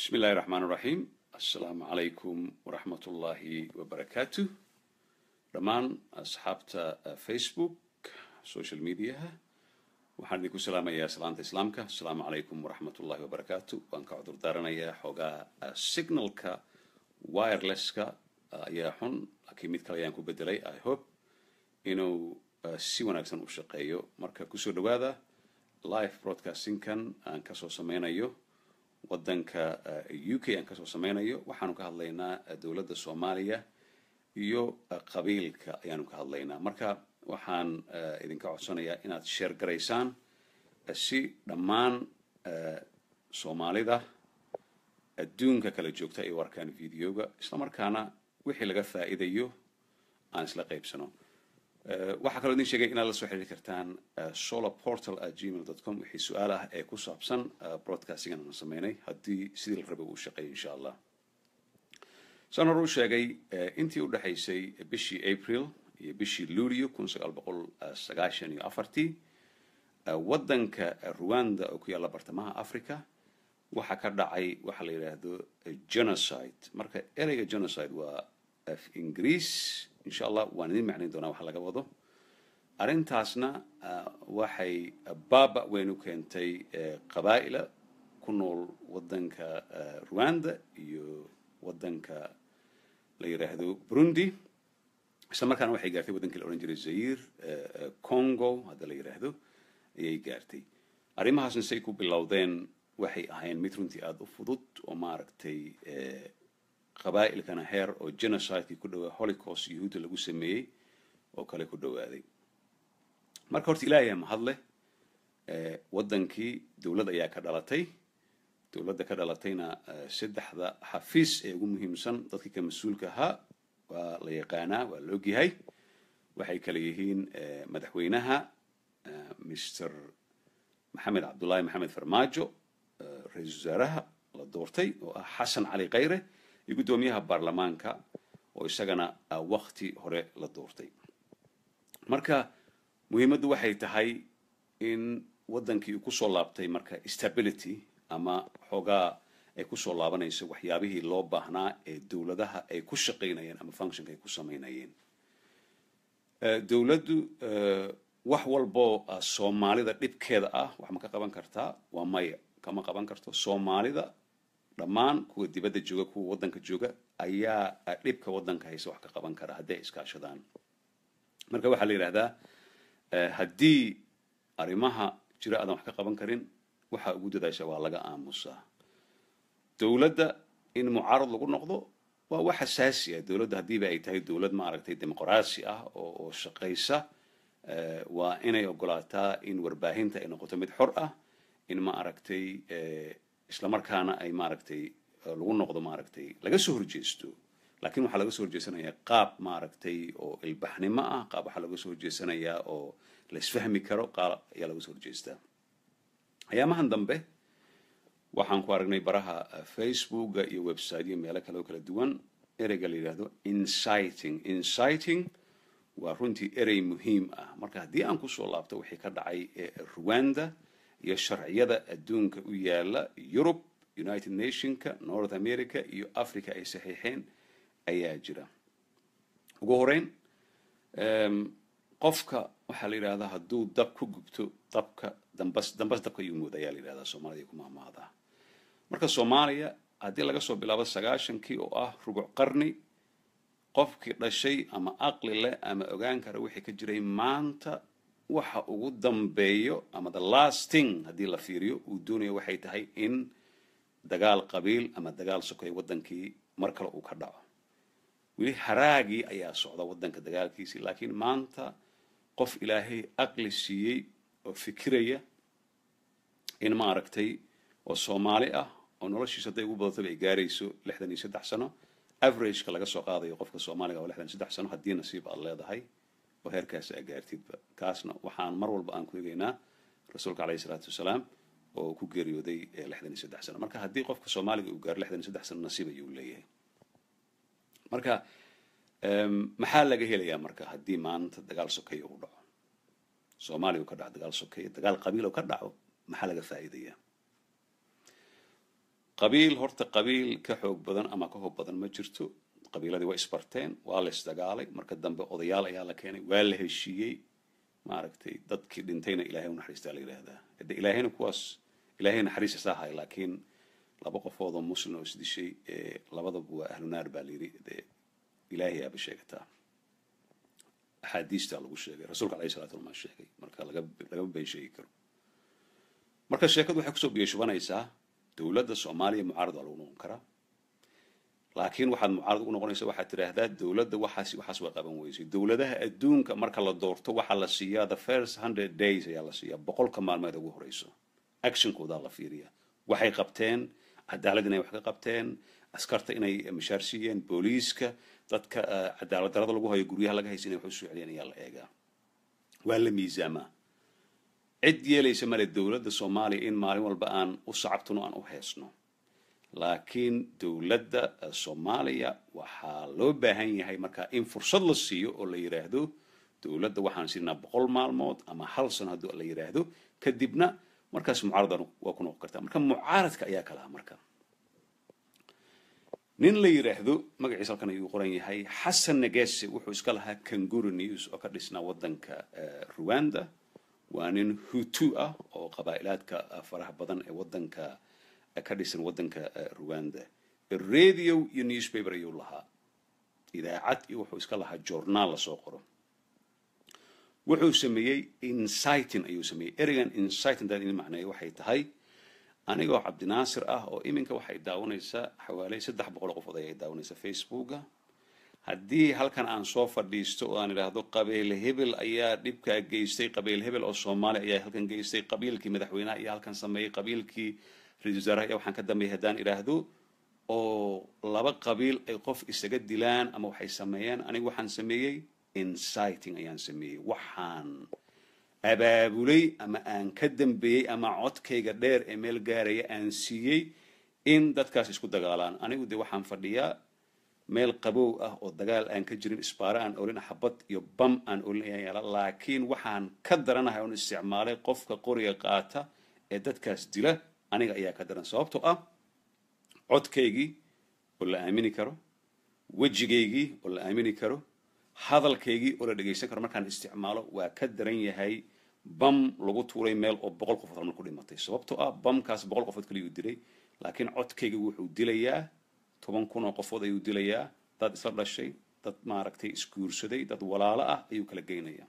بسم الله الرحمن الرحيم السلام عليكم ورحمة الله وبركاته dhammaan asxaabta facebook social mediaha waxaan idinku salaamayaa salaanta islaamka asalaamu calaykum waraxmat ullahi wabarakaatu waan ka cudur daaranayaa xoogaa signalka wirelesska ayaa xun laakiin mid kale ayaan ku bedelay i hope inuu si wanaagsan u shaqeeyo marka kusoo dhawaada live broadcastingkan aan kasoo sameynayo waddanka u k aan kasoo sameynayo waxaanu ka hadlaynaa dowladda soomaaliya iyo qabiilka ayaanu ka hadlaynaa marka waxaan idinka codsanayaa inaad sheer garaysaan si dhammaan soomaalida adduunka kala joogta ay u arkaan videoga islamarkaana wixii laga faa'iidayo aan isla qaybsano waxaa kaloo idin sheegay inaad la soo xiriiri kartaan solar portal at gmail dot com wixii su-aal ah ee ku saabsan broadcastingan aan sameynay haddii sidii la rabay uu shaqeeyo insha allah saan hore u sheegay intii u dhexaysay bishii april iyo bishii luulio kun sagaal boqol sagaashan iyo afartii waddanka ruanda oo ku yaalla bartamaha africa waxaa ka dhacay waxa la yidhaahdo genocide marka ereyga genocide waa af ingiriis insha allah waan idin macnayn doonaa waxa laga wado arrintaasna waxay baaba weyn u keentay qabaa'ila ku nool waddanka ruanda iyo waddanka la yidhaahdo burundi isla markaana waxay gaartay waddankii la odhan jiray zair congo hadda la yidhaahdo ayay gaartay arrimahaasna say ku bilowdeen waxay ahayn mid runtii aada u fudud oo maaragtay qabaa'ilkana heer oo genocidekii ku dhawaa holocaust yuhuudda lagu sameeyey oo kale ku dhawaaday marka horta ilaahay mahadleh waddankii dowlad ayaa ka dhalatay dowladda ka dhalatayna saddexda xafiis ee ugu muhiimsan dadkii ka mas-uulka ahaa waa la yaqaanaa waa la ogyahay waxay kale yihiin madaxweynaha mr maxamed cabdullaahi maxamed farmaajo ra-iisul wasaaraha la doortay oo ah xasan cali khayre iyo guddoomiyaha baarlamaanka oo isagana wakti hore la doortay marka muhiimaddu waxay tahay in waddankii uu kusoo laabtay marka stability ama xoogaa ay kusoo laabanayso waxyaabihii loo baahnaa ee dowladaha ay ku shaqaynayeen ama functionka ay ku samaynayeen dowladdu wax walboo soomaalida dhibkeeda ah wax ma ka qaban kartaa waa maya kama qaban karto soomaalida dhammaan kuwa dibadda jooga kuwa waddanka jooga ayaa dhibka waddanka haysa wax ka qaban kara hadday ay iskaashadaan marka waxaa la yidhahdaa haddii arrimaha jira aadan wax ka qaban karin waxaa ugu dadaasha waa laga aamusaa dowladda in mucaarad lagu noqdo waa wax asaasi ah dowladda haddiiba ay tahay dowlad maaragtay dimuqraasi ah oo oo shaqaysa waa inay ogolaataa in warbaahinta ay noqoto mid xor ah in maaragtay islamarkaana ay maaragtay lagu noqdo maaragtay laga soo horjeesto laakiin waxaa laga soo horjeesanayaa qaab maaragtay oo ilbaxnimo ah qaab waxaa laga soo horjeesanayaa oo la isfahmi karo qaab ayaa laga soo horjeestaa ayaamahan dambe waxaan ku aragnay baraha facebooka iyo websiteyo meelo kale oo kala duwan ereyga la yidhaahdo inciting inciting waa runtii erey muhiim ah marka haddii aan kusoo laabto wixii ka dhacay ruanda iyo sharciyada adduunka u yaala yurub united nationka north america iyo africa ay saxiixeen ayaa jira ugu horeyn qofka waxaa la yidhahdaa hadduu dab ku gubto dabka dambas dambas dabka ayuu mooda ayaa la yidhahdaa soomaalida ku mahmaadaa marka soomaaliya haddii laga soo bilaabo sagaashankii oo ah rubuc qarni qofkii dhashay ama aqli leh ama ogaan kara wixii ka jiray maanta waxa ugu dambeeyo ama the last thing haddii la fiiriyo uu doonayo waxay tahay in dagaal qabiil ama dagaal sokoy waddankii mar kale uu ka dhaco weli haraagii ayaa socda waddanka dagaalkiisii laakiin maanta qof ilaahay aqli siiyey oo fikiraya in maaragtay oo soomaali ah oo noloshiisa hadday ugu badataba ay gaarayso lixdan iyo saddex sano averageka laga soo qaadayo qofka soomaaliga oo lixdan iyo saddex sano haddii nasiib aad leedahay oo heerkaas aa gaartidba kaasna waxaan mar walba aan ku egaynaa rasuulka caleyhi salaatu wasalaam oo ku geeriyooday lixdan iyo saddex sano marka haddii qofka soomaaliga uu gaaro lixdan iyo saddex sano nasiib ayuu leeyahay marka maxaa laga helayaa marka haddii maanta dagaal sokeeya uu dhaco soomaaliya uu ka dhaco dagaal sokeeya dagaal qabiil oo ka dhaco maxaa laga faa'iidayaa qabiil horta qabiil ka xoog badan ama ka hoob badan ma jirto qabiiladii waa isbarteen waa la isdagaalay marka dambe odayaal ayaa la keenay waa la heshiiyey maaragtay dadkii dhintayna ilaahay u naxariistaa la yidhaahdaa de ilaahayna kuwaas ilaahay naxariista saa hay laakiin laba qofood oo muslim oo isdishay ee labadaba waa ahlu naar baa la yidhi dee ilaahay aaba sheegataa axaadiistaa lagu sheegay rasuulka alayhi salatu wasalam sheegay marka laga lagama been sheegi karo marka sheekadu waxay kusoo biyashubanaysaa dowladda soomaaliya mucaarad waa lagu noqon karaa laakiin waxaad mucaarad ugu noqonaysa waxaad tidhaahdaa dowladda waxaas waxaas waa qaban weysay dowladaha adduunka marka la doorto waxaa la siiyaa the first hundred days ayaa la siiyaa boqolka maalmeed ugu horeyso actionkoodaa la fiiriyaa waxay qabteen cadaalad inay wax ka qabteen askarta inay mishaar siiyeen booliiska dadka cadaalad darada lagu hayo guryaha laga haysa inay wax usoo celiyeen ayaa la eegaa waa la miisaamaa cid yeelaysa male dowladda soomaaliya in maalin walba aan u sacabtuno aan u heesno laakiin dowladda soomaaliya waxaa loo baahan yahay markaa in fursad la siiyo oo la yidhaahdo dowladda waxaan siinaa boqol maalmood ama hal sano haddii la yidhaahdo kadibna markaas mucaaradan waa ku noqon kartaa marka mucaaradka ayaa kalaha marka nin la yidhaahdo magaciisa halkan ayuu qoran yahay xasan negese wuxuu iska lahaa kanguru news oo ka dhisnaa waddanka ruwanda waa nin hutu ah oo qabaa'ilaadka faraha badan ee waddanka ka dhisan waddanka ruwanda radio iyo newspaper ayuu lahaa idaacad iyo wuxuu iska lahaa journaal lasoo qoro wuxuu sameeyey inciting ayuu sameeyey ereygan inciting dad in macneeyo waxay tahay anigoo cabdinaasir ah oo iminka waxay daawanaysaa xawaaley saddex boqol qofood ayay daawanaysaa facebooka haddii halkan aan soo fadhiisto oo aan idhaahdo qabiil hebel ayaa dhibkaa geystay qabiil hebel oo soomaaliya ayaa halkan geystay qabiilkii madaxweynaha ayaa halkan sameeyey qabiilkii ra-isul wasaaraha ayaa waxaan ka dambeeyay haddaan idhaahdo oo laba qabiil ay qof isaga dilaan ama waxay sameeyeen anigu waxaan sameeyey inciting ayaan sameeyey waxaan abaabulay ama aan ka dambeeyey ama codkayga dheer ee meel gaaraya aan siiyey in dadkaas isku dagaalaan anigu de waxaan fadhiyaa meel qabow ah oo dagaal aan ka jirin isbaare aan olin xabad iyo bam aan olin ayaan yaala laakiin waxaan ka daranahay oon isticmaalay qofka qoriga qaata ee dadkaas dila aniga ayaa ka daran sababtoo ah codkaygii oo la aamini karo wejigaygii oo la aamini karo hadalkaygii oo la dhegaysan karo markaan isticmaalo waa ka daran yahay bam lagu tuuray meel oo boqol qofood halmar ku dhimatay sababtoo ah bamkaas boqol qofood kaliyuu dilay laakiin codkayga wuxuu dilayaa toban kun oo qofood ayuu dilayaa dad isla dhashay dad maaragtay isguursaday dad walaalo ah ayuu kala geynayaa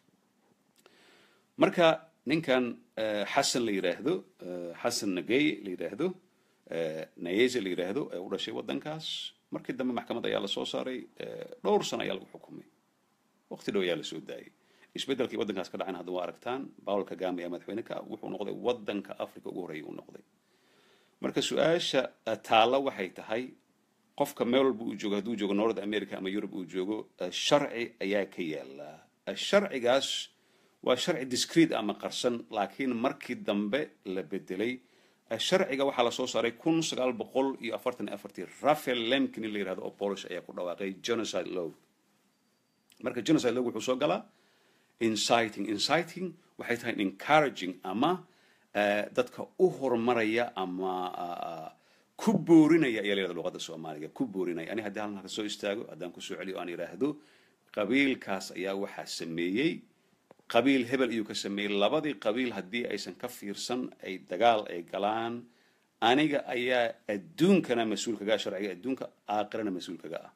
marka ninkan xasan la yidhaahdo xasan nagey la yidhaahdo nayese la yidhaahdo ee u dhashay waddankaas markii dambe maxkamad ayaa lasoo saaray dhowr sano ayaa lagu xukumay waqti dhow ayaa lasoo daayay isbeddelkii waddankaas ka dhacan hadda waa aragtaan paul kagame ayaa madaxweyne ka wuxuu noqday waddanka africa ugu horreeya uu noqday marka su-aasha taalla waxay tahay qofka meel walba uu joogo hadduu joogo north america ama europe uu joogo sharci ayaa ka yaala sharcigaas waa sharci discreet ama qarsan laakiin markii dambe la bedelay sharciga waxaa lasoo saaray kun sagaal boqol iyo afartan iyo afartii rafael lemkin in la yihahdo oo polish ayaa ku dhawaaqay genocide law marka genocide law wuxuu soo galaa inciting inciting waxay tahay encouraging ama dadka u horumaraya ama ku boorinaya ayaa la yihahda luqadda soomaaliga ku boorinaya ani haddii halkan ka soo istaago haddaan kusoo celiyo aan yidhaahdo qabiilkaas ayaa waxaa sameeyey qabiil hebel ayuu ka sameeyey labadii qabiil haddii aysan ka fiirsan ay dagaal ay galaan aniga ayaa adduunkana mas-uul kaga ah sharciga adduunka aakhirana mas-uul kaga ah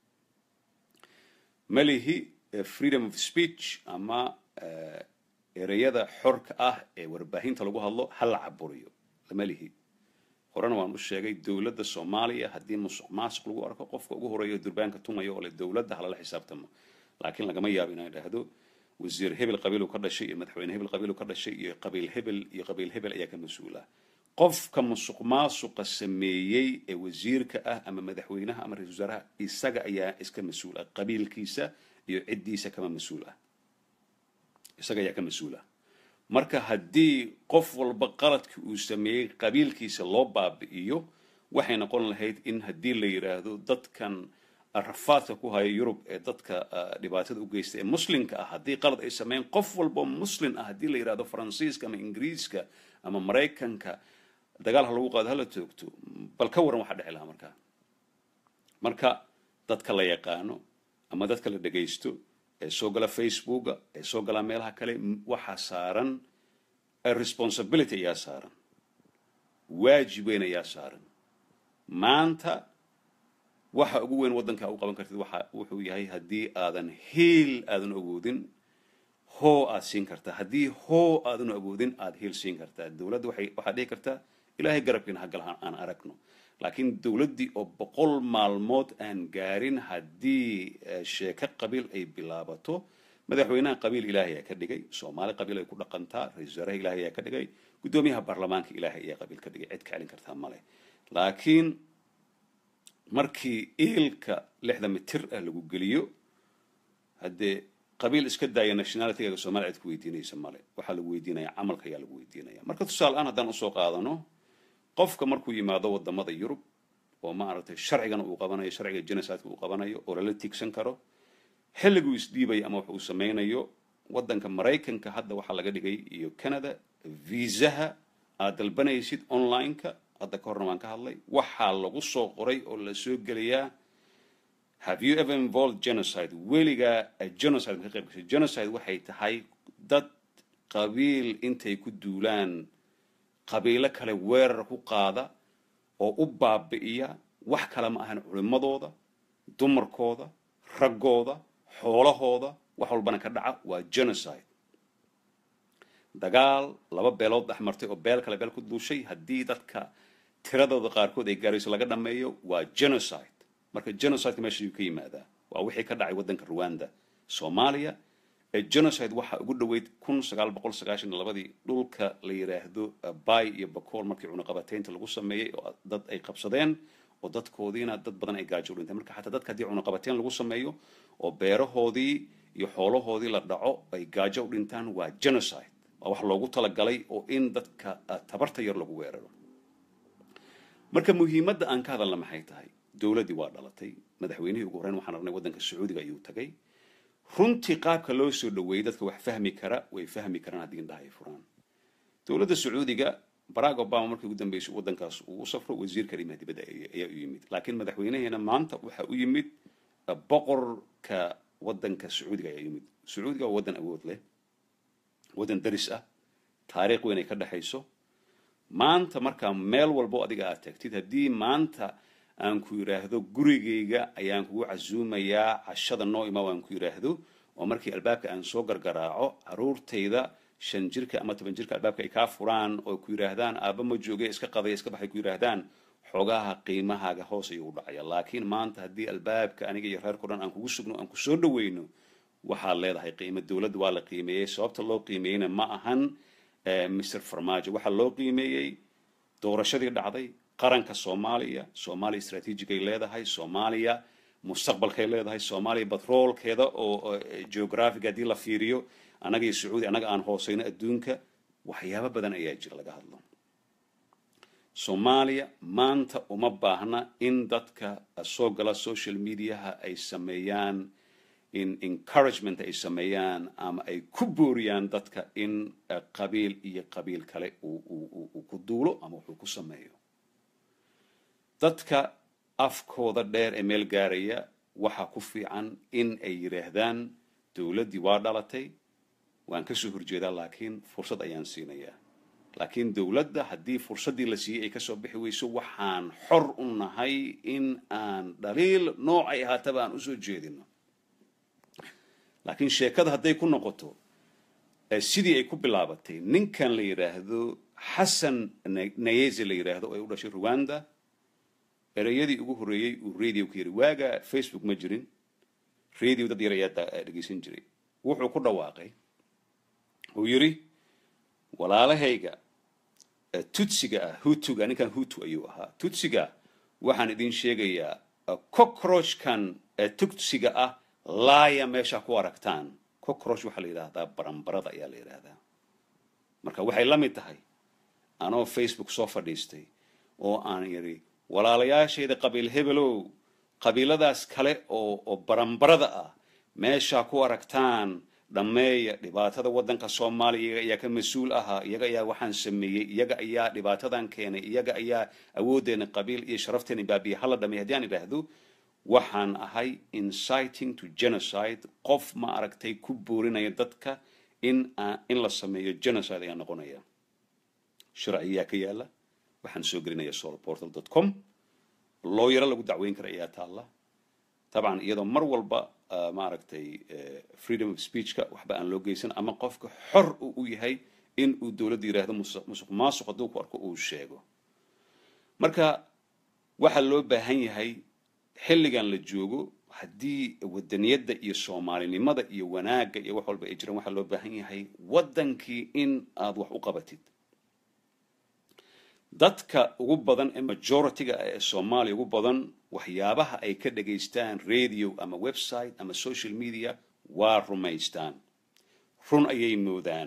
malihi freedom of speech ama ereyada xorka ah ee warbaahinta lagu hadlo ha la caburiyo lama lihi horena waan u sheegay dowladda soomaaliya haddii musuq maasuq lagu arko qofka ugu horeeyo durbaanka tumaya oo le dowladda halala xisaabtamo laakiin lagama yaabo inaan idhaahdo wasiir hebel qabiilu ka dhashay iyo madaxweyne hebel qabiilu ka dhashay iyo qabiil hebel iyo qabiil hebel ayaa ka mas-uula qofka musuq maasuqa sameeyey ee wasiirka ah ama madaxweynaha ama ra-isul wasaaraha isaga ayaa iska mas-uul ah qabiilkiisa iyo ciddiisa kama mas-uul ah isaga ayaa ka mas-uul ah marka haddii qof walba qaladkii uu sameeyey qabiilkiisa loo baabi'iyo waxay noqon lahayd in haddii la yidhaahdo dadkan rafaadka ku haya yurub ee dadka dhibaatada u geysta ee muslimka ah haddii qalad ay sameeyeen qof walba muslim ah haddii la yidhahdo faransiiska ama ingiriiska ama maraykanka dagaal ha lagu qaado hala toogto bal ka waran waxa dhici lahaa markaa marka dadka la yaqaano ama dadka la dhegaysto ee soo gala facebooka ee soo gala meelaha kale waxaa saaran responsibility ayaa saaran waajib weyn ayaa saaran maanta waxa ugu weyn waddanka u qaban kartid waxa wuxuu yahay haddii aadan hiil aadan awoodin hoo aad siin kartaa haddii hoo aadan awoodin aad hiil siin kartaa dowladda waxay waxaad dhihi kartaa ilaahay garabkiina hagal aan aragno laakiin dowladdii oo boqol maalmood aan gaarin haddii sheeko qabiil ay bilaabato madaxweynaha qabiil ilaahay ayaa ka dhigay soomaali qabiil ay ku dhaqantaa ra-isul wasaaraha ilaahay ayaa ka dhigay guddoomiyaha baarlamaanka ilaahay ayaa qabiil ka dhigay cid ka celin kartaa male laakiin markii iilka lixda mitir ah lagu geliyo haddee qabiil iska daaya nationalityga soomaliya cid ku weydiinaysa male waxaa lagu weydiinaya camalka ayaa lagu weydiinaya marka tusaale aan haddaan usoo qaadano qofka markuu yimaado wadamada yurub oo maaragtay sharcigana uu qabanayo sharciga genocideka uu qabanayo oo lala tiigsan karo xilliguu isdhiibayo ama wax uu samaynayo waddanka maraykanka hadda waxaa laga dhigay iyo canada viisaha aad dalbanaysid online-ka hadda ka horna waan ka hadlay waxaa lagu soo qoray oo la soo gelayaa have you ever involved genocide weligaa genocide ka qayb gashay genocide waxay tahay dad qabiil intay ku duulaan qabiilo kale weerar ku qaada oo u baabi'iya wax kale ma ahan culimmadooda dumarkooda raggooda xoolahooda wax walbana ka dhaca waa genocide dagaal laba beelood dhex martay oo beel kale beel ku duushay haddii dadka tiradooda qaarkood ay gaarayso laga dhammeeyo waa genocide marka genocideka meesha ayuu ka yimaadaa waa wixii ka dhacay waddanka rwanda soomaaliya ee genocide waxaa ugu dhoweyd kun sagaal boqol sagaashan labadii dhulka la yidhaahdo bay iyo bakool markii cunaqabateynta lagu sameeyey oo dad ay qabsadeen oo dadkoodiina dad badan ay gaajo u dhinteen marka xataa dadka haddii cunaqabateyn lagu sameeyo oo beerahoodii iyo xoolahoodii la dhaco ay gaajo u dhintaan waa genocide waa wax loogu talagalay oo in dadka tabarta yar lagu weeraro marka muhiimadda aan ka hadalna maxay tahay dowladdii waa dhalatay madaxweynihii ugu horreyn waxaan arnay waddanka sacuudiga ayuu tagay runtii qaabka loo soo dhaweeyey dadka wax fahmi kara way fahmi karaan haddii indhaha ay furaan dowladda sacuudiga barack obama markii ugu dambeysay waddankaas uu u safro wasiirka arrimaha dibadda ayaa u yimid laakiin madaxweynaheena maanta waxa u yimid boqorka waddanka sacuudiga ayaa u yimid sacuudiga waa waddan awood leh waddan daris ah taariikh weyn ay ka dhexayso maanta markaa meel walbo adiga aad tagtid haddii maanta aan ku yidhaahdo gurigayga ayaan kugu casuumayaa cashada noo ima aan ku yidhaahdo oo markii albaabka aan soo gargaraaco caruurtayda shan jirka ama toban jirka albaabka ay kaa furaan oo ku yidhaahdaan aaba ma jooge iska qadaya iska baxay ku yidhaahdaan xoogaha qiimahaaga hoos ayuu u dhacaya laakiin maanta haddii albaabka aniga iyo reerko dhan aan kugu sugno aan kusoo dhaweyno waxaad leedahay qiimo dowladda waa la qiimeeyey sababta loo qiimeeyeyna ma ahan mr farmaajo waxaa loo qiimeeyey doorashadii dhacday qaranka soomaaliya soomaaliya istraatiijigay leedahay soomaaliya mustaqbalkay leedahay soomaaliya batroolkeeda oo geographic haddii la fiiriyo annaga iyo sacuudi annaga aan hooseyno adduunka waxyaabo badan ayaa jira laga hadlo soomaaliya maanta uma baahna in dadka soo gala social mediaha ay sameeyaan in encouragement ay sameeyaan ama ay ku booriyaan dadka in qabiil iyo qabiil kale uu ku duulo ama wuxuu ku sameeyo dadka afkooda dheer ee meel gaaraya waxaa ku fiican in ay yidhaahdaan dowladdii waa dhalatay waan kasoo horjeedaa laakiin fursad ayaan siinayaa laakiin dowladda haddii fursaddii la siiyey ay kasoo bixi weyso waxaan xor u nahay in aan dhaliil noocay ahaataba aan usoo jeedino laakiin sheekada hadday ku noqoto sidii ay ku bilaabatay ninkan la yidhaahdo xasan nayeze la yidhaahdo oo ay u dhashay rwanda ereyadii ugu horreeyey uu radio ka yiri waaga facebook ma jirin radio dad yar ayaa dhegeysan jiray wuxuu ku dhawaaqay uu yidhi walaalahayga tutsiga ah hutuga ninkan hutu ayuu ahaa tutsiga waxaan idin sheegayaa cockroachkan tutsiga ah laaya meesha ku aragtaan cockroach waxaa la yidhaahdaa baranbarada ayaa la yidhaahdaa marka waxay la mid tahay anoo facebook soo fadhiistay oo aan yidhi walaalayaashayda qabiil hebelow qabiiladaas kale oo oo baranbarada ah meeshaa ku aragtaan dhammeeya dhibaatada waddanka soomaaliya iyaga ayaa ka mas-uul ahaa iyaga ayaa waxaan sameeyey iyaga ayaa dhibaatadan keenay iyaga ayaa awooddeena qabiil iyo sharafteena baabiya hala dhameey haddii aan idhaahdo waxaan ahay inciting to genocide qof ma aragtay ku boorinaya dadka in in la sameeyo genocide ayaa noqonaya sharciyaa ka yaala waxaan soo gelinaya solportal dot com looyaro lagu dacweyn kara ayaa taalla dabcan iyadoo mar walba maaragtay freedom of speechka waxba aan loo geysan ama qofka xor uu u yahay in uu dowladda yidhaahdo musuq maasuq hadduu ku arko uu sheego marka waxaa loo baahan yahay xilligan la joogo haddii wadaniyadda iyo soomaalinimada iyo wanaagga iyo wax walba ay jiraan waxaa loo baahan yahay waddankii in aad wax u qabatid dadka ugu badan ee majority-ga ee soomaaliya ugu badan waxyaabaha ay ka dhagaystaan radio ama website ama social media waa rumaystaan run ayay moodaan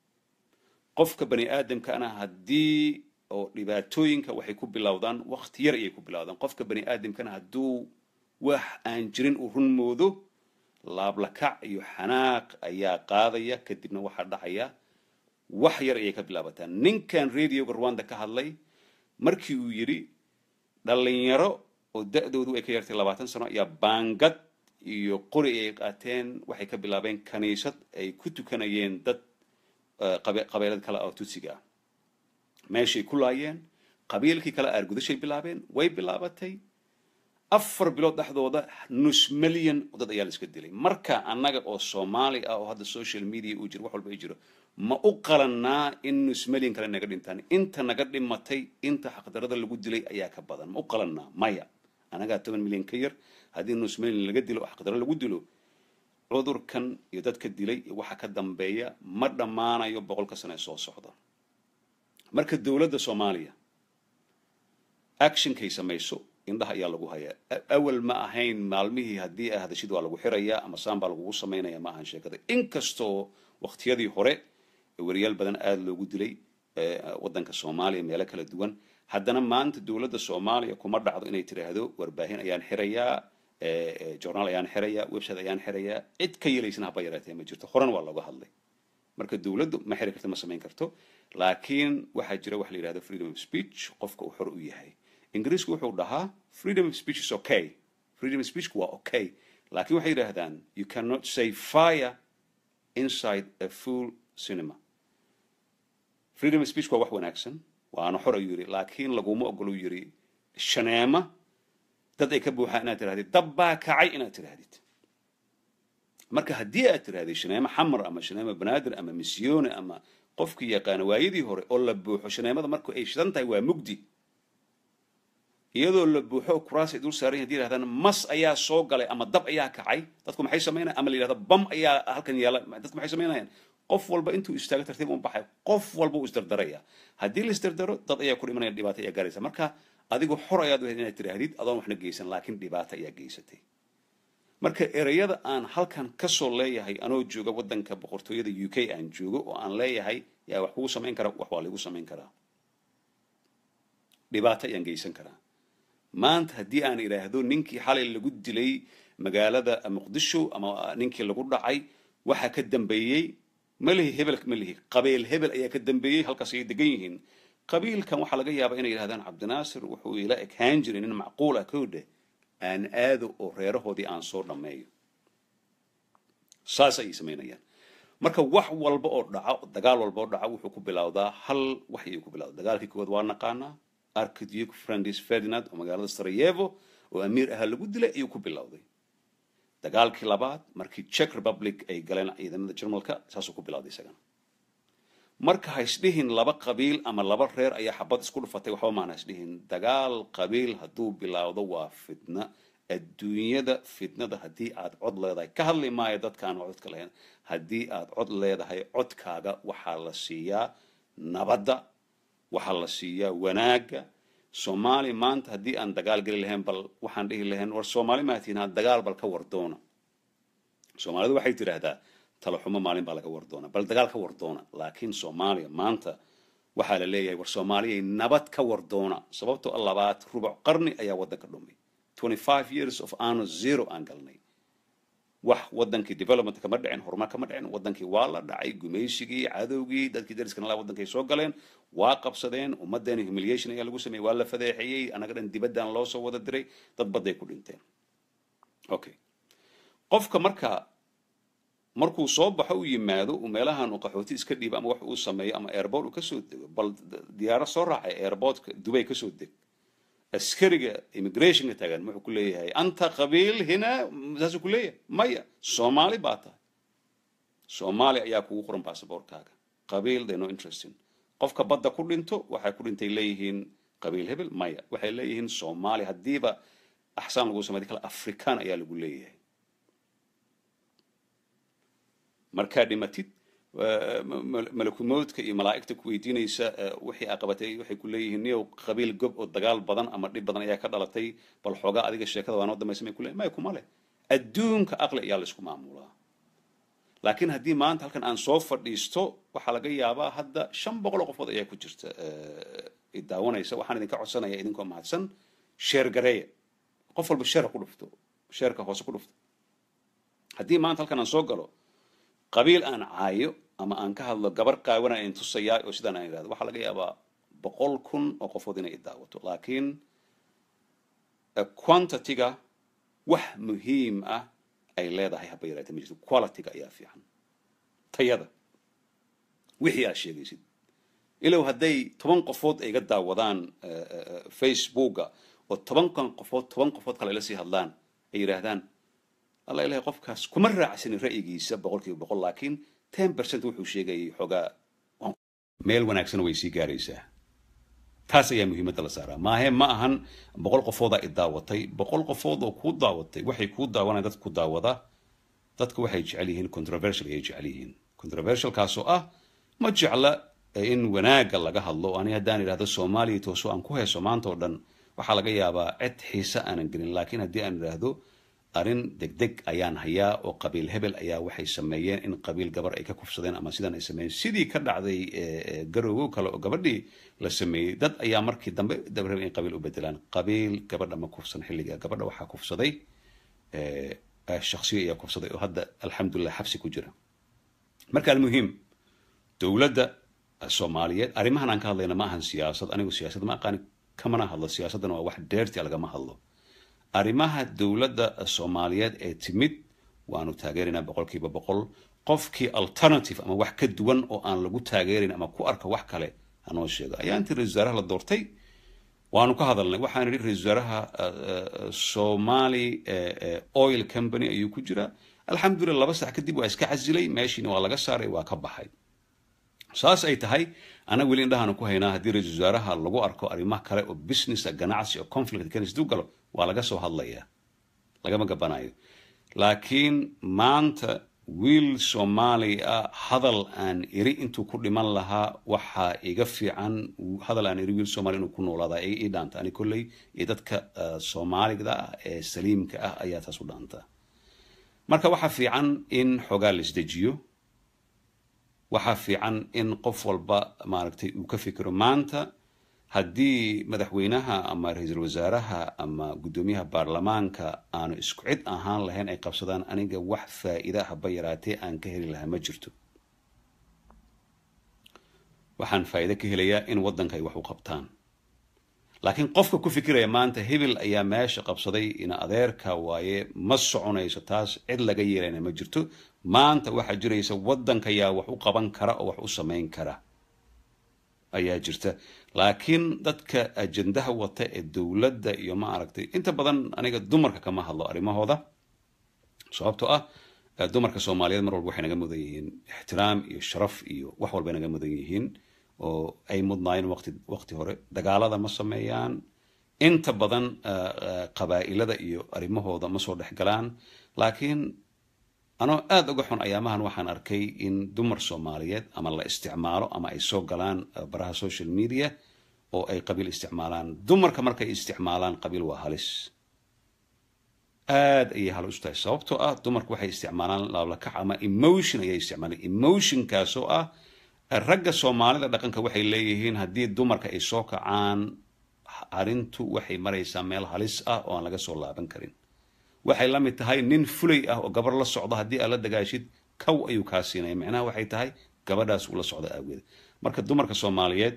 qofka bani aadamkana haddii oo dhibaatooyinka waxay ku bilowdaan wakti yar ayay ku bilowdaan qofka bani aadamkana hadduu wax aan jirin uu run moodo laablakac iyo xanaaq ayaa qaadaya kadibna waxaa dhacaya wax yar ayay ka bilaabataa ninkan radioga rwanda ka hadlay markii uu yidhi dhalinyaro oo da-doodu ay ka yartay labaatan sano ayaa baangad iyo qori ay qaateen waxay ka bilaabeen kaniisad ay ku tukanayeen dad qabeelad kale oo tutsiga ah meeshay ku laayeen qabiilkii kale aargudashay bilaabeen way bilaabatay afar bilood dhexdooda nus milyan dad ayaa la iska dilay marka annaga oo soomaali ah oo hadda social media uu jiro wax walba ay jiro ma u qalannaa in nus milyan kale naga dhintaan inta naga dhimatay inta xaqdarada lagu dilay ayaa ka badan ma u qalannaa maya annagaa toban milyan ka yar haddii nus milyan laga dilo oo xaqdaro lagu dilo cudurkan iyo dadka dilay iyo waxa ka dambeeya ma dhammaanayo boqolka sano ee soo socda marka dowladda soomaaliya actionkay samayso indhaha ayaa lagu hayaa awal ma ahayn maalmihii haddii a hadashid waa lagu xirayaa ama saan baa lagugu samaynaya ma ahan sheekada inkastoo waqtiyadii hore wariyaal badan aada loogu dilay waddanka soomaaliya meelo kala duwan haddana maanta dowladda soomaaliya kuma dhacdo inay tiraahdo warbaahin ayaan xirayaa journaal ayaan xirayaa website ayaan xirayaa cid ka yelaysana haba yaraatee ma jirto horan waa looga hadlay marka dowladdu ma xiri karto ma samayn karto laakiin waxaa jira waxa la yidhahdo freedom of speech qofka uu xor u yahay ingiriisku wuxuu dhahaa freedom of speech is okay freedom of speechku waa okay laakiin waxay yidhaahdaan you cannot say fire inside a full cinema freedom of speech waa wax wanaagsan waana xor ayuu yidhi laakiin laguma ogolo yidhi shaneema dad ay ka buuxaan inaad tirahdid dab baa kacay inaad tirahdid marka haddii aad tirahdid shaneemo xamar ama shaneemo banaadir ama misyone ama qofkii yaqaana waayadii hore oo la buuxo shaneemada marku ay shidan tahay waa mugdi iyadoo la buuxo kuraas ay dul saaran hadii yidhahdaan mas ayaa soo galay ama dab ayaa kacay dadku maxay samaynayan ama la yidhahdo bam ayaa halkan yaala dadku maxay samaynayaan qof walba intuu istaago tartiib un baxay qof walba uu isdardaraya haddii la isdardaro dad ayaa ku dhimanaya dhibaato ayaa gaaraysa marka adigu xor ayaad wahayd inaad tirahdid adoon waxna geysan laakiin dhibaato ayaa geysatay marka ereyada aan halkan kasoo leeyahay anoo jooga waddanka boqortooyada u k aan joogo oo aan leeyahay yaa wax kugu samayn kara wax waa laigu samayn karaa dhibaato ayaan geysan karaa maanta haddii aan idhaahdo ninkii xalay lagu dilay magaalada muqdisho ama ninkii lagu dhacay waxaa ka dambeeyey malihi hebel malihi qabiil hebel ayaa ka dambeeyey halkaas ayay degan yihiin qabiilkan waxaa laga yaabaa inay yidhahdaan cabdinaasir wuxuu ila ekaan jiray nin macquul ah koodhe aan aado oo reerahoodii aan soo dhammeeyo saas ayay samaynayaan marka wax walba oo dhaco dagaal walba oo dhaco wuxuu ku bilowdaa hal wax ayuu ku bilowda dagaalkii koowaad waa naqaanaa archduke francis ferdinand oo magaalada sarajevo oo amiir ahaa lagu dilay ayuu ku bilowday dagaalkii labaad markii czech republic ay galeen ciidamada jarmalka saasuu ku bilowday isagana marka ha isdhihin laba qabiil ama laba reer ayaa xabad isku dhufatay waxba maan ha isdhihin dagaal qabiil hadduu bilowdo waa fitna adduunyada fitnada haddii aad cod leedahay ka hadli maayo dadka aan codka lahayn haddii aad cod leedahay codkaaga waxaa la siiyaa nabadda waxaa la siiyaa wanaagga soomaali maanta haddii aan dagaal geli lahayn bal waxaan dhihi lahayn war soomaali maatiin ha dagaal bal ka wardoona soomaalidu waxay tidhaahdaa talaxumo maalin baa laga wardoona bal dagaal ka wardoona laakiin soomaaliya maanta waxaa la leeyahay war soomaaliyay nabad ka wardoona sababtoo a labaad rubuc qarni ayaa waddanka dhumay twenty five years of ano zero aan galnay wax wadankii development kama dhicin horumar kama dhicin wadankii waa la dhacay gumaysigii cadowgii dadkii dariskana laa wadankay soo galeen waa qabsadeen ummadeena humiliation ayaa lagu sameeyey waa la fadeexeeyey annaga dhan dibaddan loo soo wada diray dad badday ku dhinteen okay qofka marka markuu soo baxo u yimaado uu meelahan uu qaxooti iska dhiibo ama wax uu sameeyo ama airport uu kasoo dego bal diyaaro soo raacay airportka dubay kasoo deg askariga immigrationka taagan muxuu ku leeyahay anta qabiil hina saasuu ku leeyahay maya soomaali baa tahay soomaali ayaa kugu qoran basabortkaaga qabiil they no interesting qofka badda ku dhinto waxay ku dhintay leeyihiin qabiil hebel maya waxay leeyihiin soomaali haddiiba axsaan lagu samey kale afrikaan ayaa lagu leeyahay markaa dhimatid malakumowdka iyo malaa'igta ku weydiinaysa wixii aa qabatay waxay ku leeyihiin niyow qabiil gob oo dagaal badan ama dhib badan ayaa ka dhalatay bal xoogaa adiga sheekada waa noo dambaysa may kuleeyihin maya kuma leh adduunka aqli ayaa laysku maamulaa laakiin haddii maanta halkan aan soo fadhiisto waxaa laga yaabaa hadda shan boqol oo qofood ayaa ku jirta idaawanaysa waxaan idinka codsanaya idinkoo mahadsan sheer gareeya qof walba sheera ku dhufto sheerka hoose ku dhufto haddii maanta halkan aan soo galo qabiil aan caayo ama aan ka hadlo gabar qaawana in tusayaa oo sidaan aan idhahdo waxaa laga yaabaa boqol kun oo qofood inay idaawato laakiin quantityga wax muhiim ah ay leedahay haba yaraatee ma jirto qualityga ayaa fiican tayada wixii aad sheegaysid ilow hadday toban qofood ay iga daawadaan facebooka oo tobankan qofood toban qofood kale ila sii hadlaan ay yidhaahdaan alla ilahay qofkaas kuma raacsanin ra'yigiisa boqol kiiba boqol laakiin ten percent wuxuu sheegayay xoogaa meel wanaagsan way sii gaaraysaa taas ayaa muhiimadda la saaraa maahe ma ahan boqol qofoodaa i daawatay boqol qofood oo kuu daawatay waxay kuu daawanayaan dadka ku daawada dadka waxay jecel yihiin controversial ayay jecel yihiin controversialkaasoo ah ma jecla in wanaagga laga hadlo ani haddaan idhahdo soomaaliya tooso aan ku heeso maanta oo dhan waxaa laga yaabaa cid xiise aanan gelin laakiin haddii aan idhaahdo arrin degdeg ayaan hayaa oo qabiil hebel ayaa waxay sameeyeen in qabiil gabar ay ka kufsadeen ama sidan ay sameeyeen sidii ka dhacday garoowo kale oo gabadhii la sameeyey dad ayaa markii dambe dabaraba in qabiil u bedelaan qabiil gabadha ma kufsan xilliga gabadha waxaa kufsaday shaksiyo ayaa kufsaday oo hadda alxamdulilah xabsi ku jira marka almuhim dowladda soomaaliyeed arrimahan aan ka hadlayna ma ahan siyaasad anigu siyaasad ma aqaani kamana hadlo siyaasaddana waa wax dheertia lagama hadlo arrimaha dowladda soomaaliyeed ee timid waanu taageeraynaa boqolkiiba boqol qofkii alternative ama wax ka duwan oo aan lagu taageerayn ama ku arka wax kale hanoo sheego ayaa intii ra-isul wasaaraha la doortay waanu ka hadalnay waxaan idhi ra-isul wasaaraha somali oil company ayuu ku jiraa alxamdulillah laba sax kadib waa iska casilay meeshiina waa laga saaray waa ka baxay saas ay tahay ana weli indhahaanu ku haynaa haddii ra-isul wasaaraha lagu arko arrimaha kale oo businessa ganacsi oo conflict kenis duu galo waa laga soo hadlayaa lagama gabanayo laakiin maanta wiil soomaali ah hadal aan iri intuu ku dhiman lahaa waxaa iga fiican hadal aan iri wiil soomali inuu ku noolaadaa ii dhaanta ani kolley iyo dadka soomaalida ah ee saliimka ah ayaa taas u dhaantaa marka waxaa fiican in xoogaa la isdejiyo waxaa fiican in qof walba maaragtay uu ka fikiro maanta haddii madaxweynaha ama ra-iisul wasaaraha ama guddoomiyaha baarlamaanka aanu isku cid ahaan lahayn ay qabsadaan aniga wax faa'iida haba yaraatee aan ka heli lahaa ma jirto waxaan faa'iide ka helayaa in waddanka ay wax u qabtaan laakiin qofka ku fikiraya maanta hebel ayaa meesha qabsaday ina adeerka waaye ma soconayso taas cid laga yeelayna ma jirto maanta waxaa jiraysa waddanka yaa wax u qaban kara oo wax u samayn kara ayaa jirta laakiin dadka ajendaha wata ee dowladda iyo ma aragtay inta badan aniga dumarka kama hadlo arrimahooda sababtoo ah dumarka soomaaliyeed mar walba waxay naga mudan yihiin ixtiraam iyo sharaf iyo wax walbay naga mudan yihiin oo ay mudnaayeen waqti waqti hore dagaalada ma sameeyaan inta badan qabaa'ilada iyo arrimahooda ma soo dhex galaan laakiin anoo aada uga xun ayaamahan waxaan arkay in dumar soomaaliyeed ama la isticmaalo ama ay soo galaan baraha social media oo ay qabiil isticmaalaan dumarka markay isticmaalaan qabiil waa halis aad ayay halis u tahay sababtoo ah dumarku waxay isticmaalaan laablakac ama emotion ayay isticmaalaan emotionkaasoo ah ragga soomaalida dhaqanka waxay leeyihiin haddii dumarka ay soo kacaan arrintu waxay maraysaa meel halis ah oo aan laga soo laaban karin waxay la mid tahay nin fulay ah oo gabar la socdo haddii aad la dagaashid kow ayuu kaa siinaya micnaha waxay tahay gabadhaas uu la socdo aageeda marka dumarka soomaaliyeed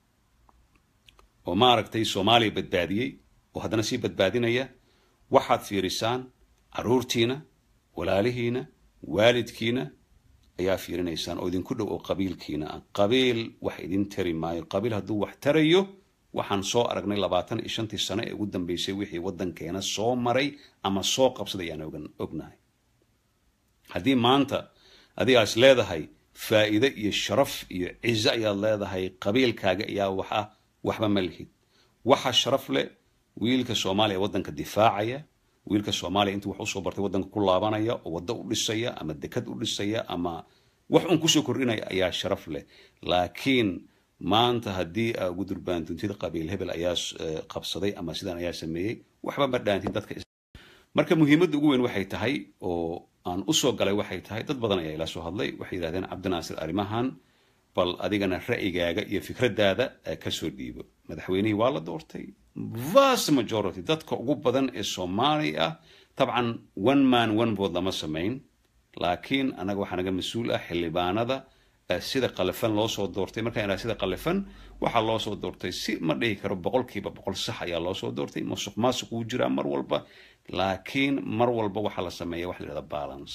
oo maaragtay soomaaliya badbaadiyey oo haddana sii badbaadinaya waxaad fiirisaan caruurtiina walaalihiina waalidkiina ayaa fiirinaysaan oo idinku dhow oo qabiilkiina ah qabiil wax idin tari maayo qabiil hadduu wax tarayo waxaan soo aragnay labaatan iyo shantii sano ee ugu dambeysay wixii waddankeena soo maray ama soo qabsaday ayaan ognahay haddii maanta adigaas leedahay faa'iide iyo sharaf iyo cizo ayaad leedahay qabiilkaaga ayaa wax ah waxba ma lihid waxa sharaf leh wiilka soomaaliya ee waddanka difaacaya wiilka soomaaliya intuu wax usoo bartay waddanka ku laabanaya oo waddo u dhisaya ama dekad u dhisaya ama wax un kusoo kordhinaya ayaa sharaf leh laakiin maanta haddii aa ugu durbaantuntid qabiil hebel ayaa qabsaday ama sidan ayaa sameeyey waxba ma dhaantid dadka marka muhiimadda ugu weyn waxay tahay oo aan usoo galay waxay tahay dad badan ayaa ila soo hadlay waxay yidhahdeen cabdinaasir arrimahan bal adigana ra'yigaaga iyo fikraddaada kasoo dhiibo madaxweynihii waa la doortay vast majority dadka ugu badan ee soomaali ah dabcan one man one bood lama samayn laakiin annaga waxaa naga mas-uul ah xildhibaanada sida qalifan loo soo doortay markaan idhaha sida qalifan waxaa loo soo doortay si ma dhihi karo boqolkiiba boqol sax ayaa loo soo doortay masuq maasuq wuu jiraa mar walba laakiin mar walba waxaa la sameeya waxa la yidhahda balance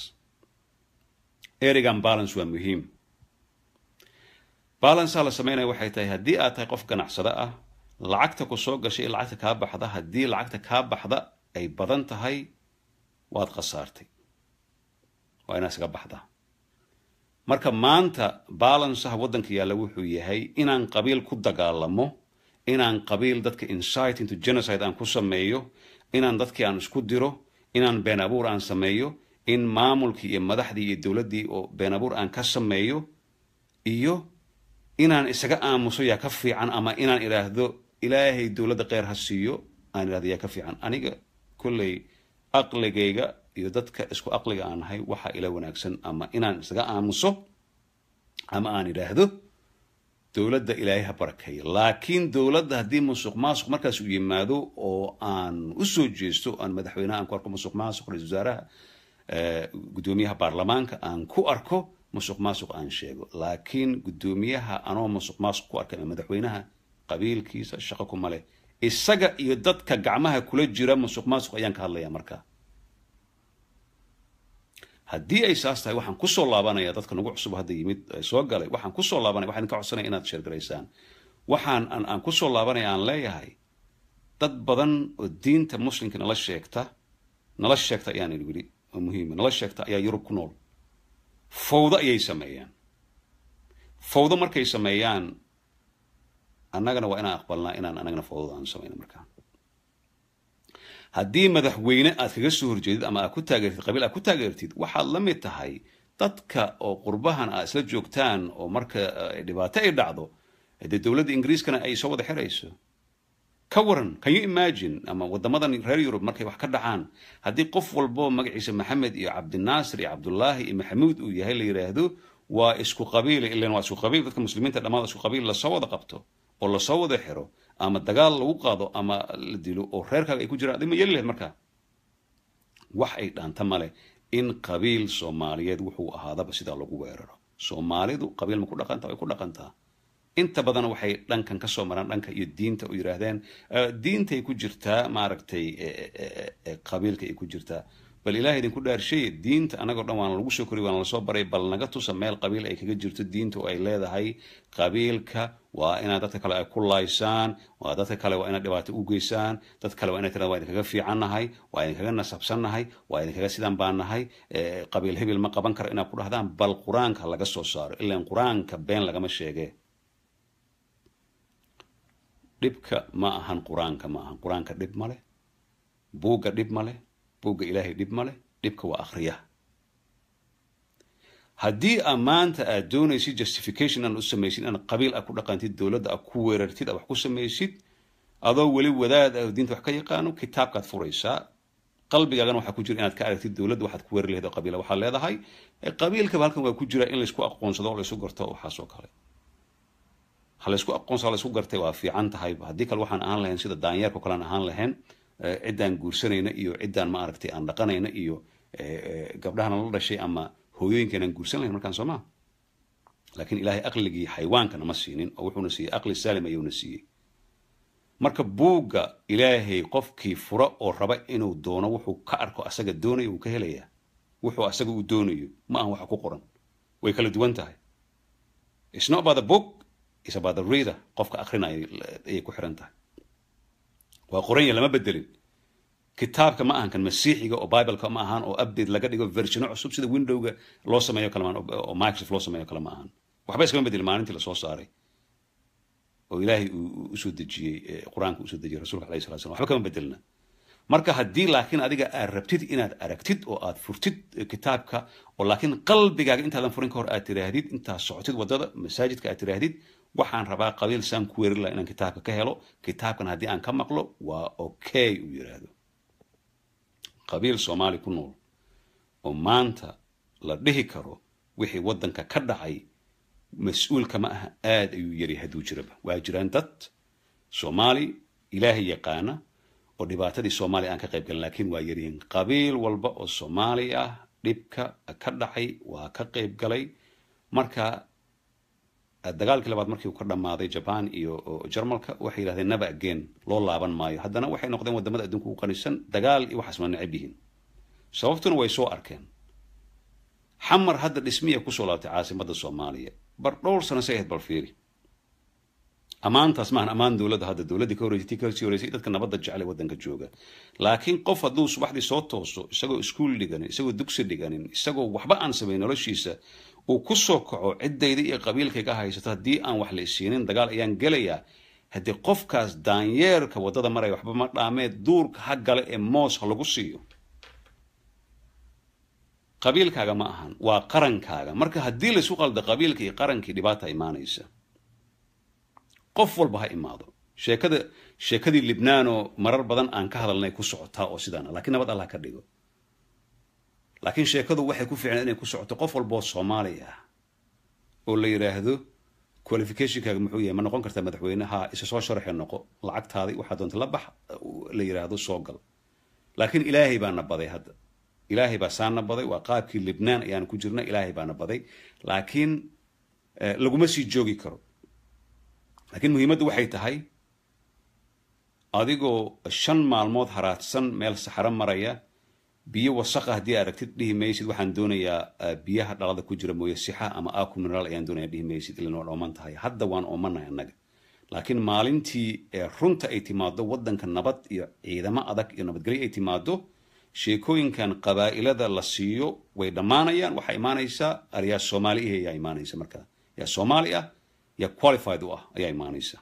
erigan balance waa muhiim balanceha la sameynaya waxay tahay haddii aad tahay qof ganacsado ah lacagta ku soo gashay lacagta kaa baxda haddii lacagta kaa baxda ay badan tahay waad khasaartay waa inaa isaga baxdaa marka maanta balanceha waddanka yaalla wuxuu yahay inaan qabiil ku dagaalamo inaan qabiil dadka insight into genocide aan ku sameeyo inaan dadkii aan isku diro inaan been abuur aan sameeyo in maamulkii iyo madaxdii iyo dowladdii oo been abuur aan ka sameeyo iyo inaan isaga aamuso yaa ka fiican ama inaan idhaahdo ilaahay dowladda kheyr ha siiyo aan idhahdo yaa ka fiican aniga kolley aqligayga iyo dadka isku aqliga aan nahay waxaa ila wanaagsan ama inaan isaga aamuso ama aan idhaahdo dowladda ilaahay ha barakeeyo laakiin dowladda haddii musuq maasuq markaas uu yimaado oo aan usoo jeesto aan madaxweynaha aan ku arko musuq maasuq ra-isul wasaaraha guddoomiyaha baarlamaanka aan ku arko musuq maasuq aan sheego laakiin guddoomiyaha anoo musuq maasuq ku arkay ama madaxweynaha qabiilkiisa shaqo kuma leh isaga iyo dadka gacmaha kula jira musuq maasuq ayaan ka hadlaya markaa haddii ay saas tahay waxaan kusoo laabanaya dadka nagu cusub hadda yimid soo galay waxaan kusoo laabanaya waxaan ka codsanaya inaad sheergaraysaan waxaan aan kusoo laabanaya aan leeyahay dad badan oo diinta muslimka nala sheegta nala sheegta ayaan wili oo muhiima nala sheegta ayaa yurub ku nool fawdo ayay sameeyaan fawdo markay sameeyaan annagana waa inaan aqbalnaa inaan anagana fawdada aan samayno markaa haddii madaxweyne aad kaga soo horjeedid ama aad ku taageertid qabiil aad ku taageertid waxaad la mid tahay dadka oo qurbahan aad isla joogtaan oo marka dhibaato ay dhacdo dee dowladda ingiriiskana ay soo wada xirayso ka waran can you imagine ama waddamadan reer yurub markay wax ka dhacaan haddii qof walbo magaciisa maxamed iyo cabdinaasir iyo cabdullaahi iyo maxamuud uu yahay la yidhaahdo waa isku qabiil ilan waa isku qabiil dadka muslimiinta dhammaad isku qabiil lasoo wada qabto oo lasoo wada xiro ama dagaal lagu qaado ama la dilo oo reerkaaga ay ku jiraan adig ma yeli lahayd markaa wax ay dhaanta male in qabiil soomaaliyeed wuxuu ahaadaba sidaa lagu weeraro soomaalidu qabiil ma ku dhaqantaa way ku dhaqantaa inta badan waxay dhankan kasoo maraan dhanka iyo diinta u yidhaahdeen diintay ku jirtaa maaragtay qabiilka ay ku jirtaa bal ilahay idinku dhaarshay diinta anagoo dhan waana lagu soo koriy waana lasoo baray bal naga tusa meel qabiil ay kaga jirto diinta oo ay leedahay qabiilka waa inaad dadka kale ay ku laaysaan waa dadka kale waa inaad dhibaato u geysaan dad kale waa inay tirada waa idinkaga fiicannahay waa idinkaga nasabsannahay waa idinkaga sidan baan nahay qabiil hebel ma qaban karo inaad ku dhahdaan bal qur-aanka laga soo saaro ilaan qur-aanka been lagama sheege dhibka ma ahan qur-aanka ma ahan qur-aanka dhib ma leh buugga dhib ma leh buugga ilaahay dhib ma leh dhibka waa akhriyaha haddii aa maanta aad doonaysid justification inaad u samaysid inaad qabiil aad ku dhaqantid dowladda aad ku weerartid aad wax ku samaysid adoo weli wadaad ah diinta wax ka yaqaano kitaabkaad furaysaa qalbigaagana waxaa ku jira inaad ka aragtid dowladda waxaad ku weerari lahayd oo qabiila waxaad leedahay qabiilkaba halkan waa ku jira in laysku aqoonsado oo laysu garto waxaas oo kale ha laysku aqoonsado laysku gartay waa fiican tahay haddii kale waxaan ahaan lahayn sida daanyeerka kalean ahaan lahayn ciddaan guursanayna iyo ciddaan ma aragtay aan dhaqanayna iyo gabdhahana la dhashay ama hooyooyinkan aan guursan lahayn markaan soo maa laakiin ilaahay aqligii xayawaankana ma siinin oo wuxuuna siiyey aqli saalim ayuuna siiyey marka buugga ilaahay qofkii fura oo raba inuu doono wuxuu ka arko asaga doonayo wuu ka helayaa wuxuu asaga uu doonayo ma ahan waxa ku qoran way kala duwan tahay it's not about the book it's about the reader qofka akrinaya ayay ku xiran tahay waa qoranya lama bedelin kitaabka ma ahan kan masiixiga oo bibleka ma ahan oo update laga dhigo versiono cusub sida windowga loo sameeyo kale maan oo microsoft loo sameeyo kale ma ahan waxba iskama bedelin maalintii lasoo saaray oo ilaahay uu usoo dejiyey qur-aanka usoo dejiyey rasulka alayhi salatu slam waxba kama bedelna marka haddii laakiin adiga aad rabtid inaad aragtid oo aad furtid kitaabka oo laakiin qalbigaaga intaadan furin ka hor aad tiraahdid intaad socotid waddada masaajidka aad tiraahdid waxaan rabaa qabiil saan ku weerin laha inaan kitaabka ka helo kitaabkan haddii aan ka maqlo waa okay uu yidhaahdo qabiil soomaali ku nool oo maanta la dhihi karo wixii waddanka ka dhacay mas-uulka ma aha aad ayuu yari hadduu jiraba waa jiraan dad soomaali ilaahay yaqaana oo dhibaatadii soomaaliya aan ka qayb galin laakiin waa yaryihiin qabiil walba oo soomaali ah dhibka ka dhacay waa ka qayb galay marka dagaalkii labaad markii uu ka dhammaaday jaban iyo jarmalka waxay yidhahdeen naba again loo laaban maayo haddana waxay noqdeen waddamada adduunka ugu qanisan dagaal iyo waxaas ma necab yihiin sababtuna way soo arkeen xamar hadda dhismiya kusoo laabtay caasimadda soomaaliya bar dhowr sano say ahayd bal fiiri ammaantaas maahan ammaan dowladda hadda dowladdii ka horreysay tii kasii horreysay dadka nabadda jeclay waddanka jooga laakiin qof hadduu subaxdii soo tooso isagoo iskuul dhiganin isagoo dugsi dhiganin isagoo waxba aan samayn noloshiisa uu ku soo kaco ciddayda iyo qabiilkayga haysato haddii aan wax la isiinin dagaal ayaan gelayaa haddii qofkaas daanyeerka waddada maraya waxba ma dhaameed duurka ha gale ee moos ha lagu siiyo qabiilkaaga ma ahan waa qarankaaga marka haddii laysu qaldo qabiilka iyo qarankii dhibaata imaanaysa qof walba ha imaado sheekada sheekadii libnaanoo marar badan aan ka hadalnay ku socotaa oo sidaana lakiin nabad allah ka dhigo laakiin sheekadu waxay ku fiicnaa inay ku socoto qof walboo soomaali ah oo la yidhaahdo qualificationkaaga muxuu yahay ma noqon kartaa madaxweyne ha isa soo sharaxee noqo lacagtaadii waxaa doonta la bax la yidhaahdo soo gal laakiin ilaahay baana baday hadda ilaahay baa saana baday waa qaabkii libnaan ayaan ku jirna ilaahay baana baday laakiin laguma sii joogi karo laakiin muhiimaddu waxay tahay adigoo shan maalmood haraadsan meel saxaro maraya biyo wasaqa haddii aragtid dhihi maysid waxaan doonayaa biyaha dhalada ku jira mooye sixa ama aku mineraal ayaan doonaya dhihi maysid ilan waan ooman tahay hadda waan oomanahay annaga laakiin maalintii runta ay timaado waddanka nabad iyo ciidamo adag iyo nabadgelyo ay timaado sheekooyinkan qabaa'ilada la siiyo way dhammaanayaan waxaa imaanaysaa aryaa soomaali ihi ayaa imaanaysa markaa yaa soomaali ah yaa qualified u ah ayaa imaanaysa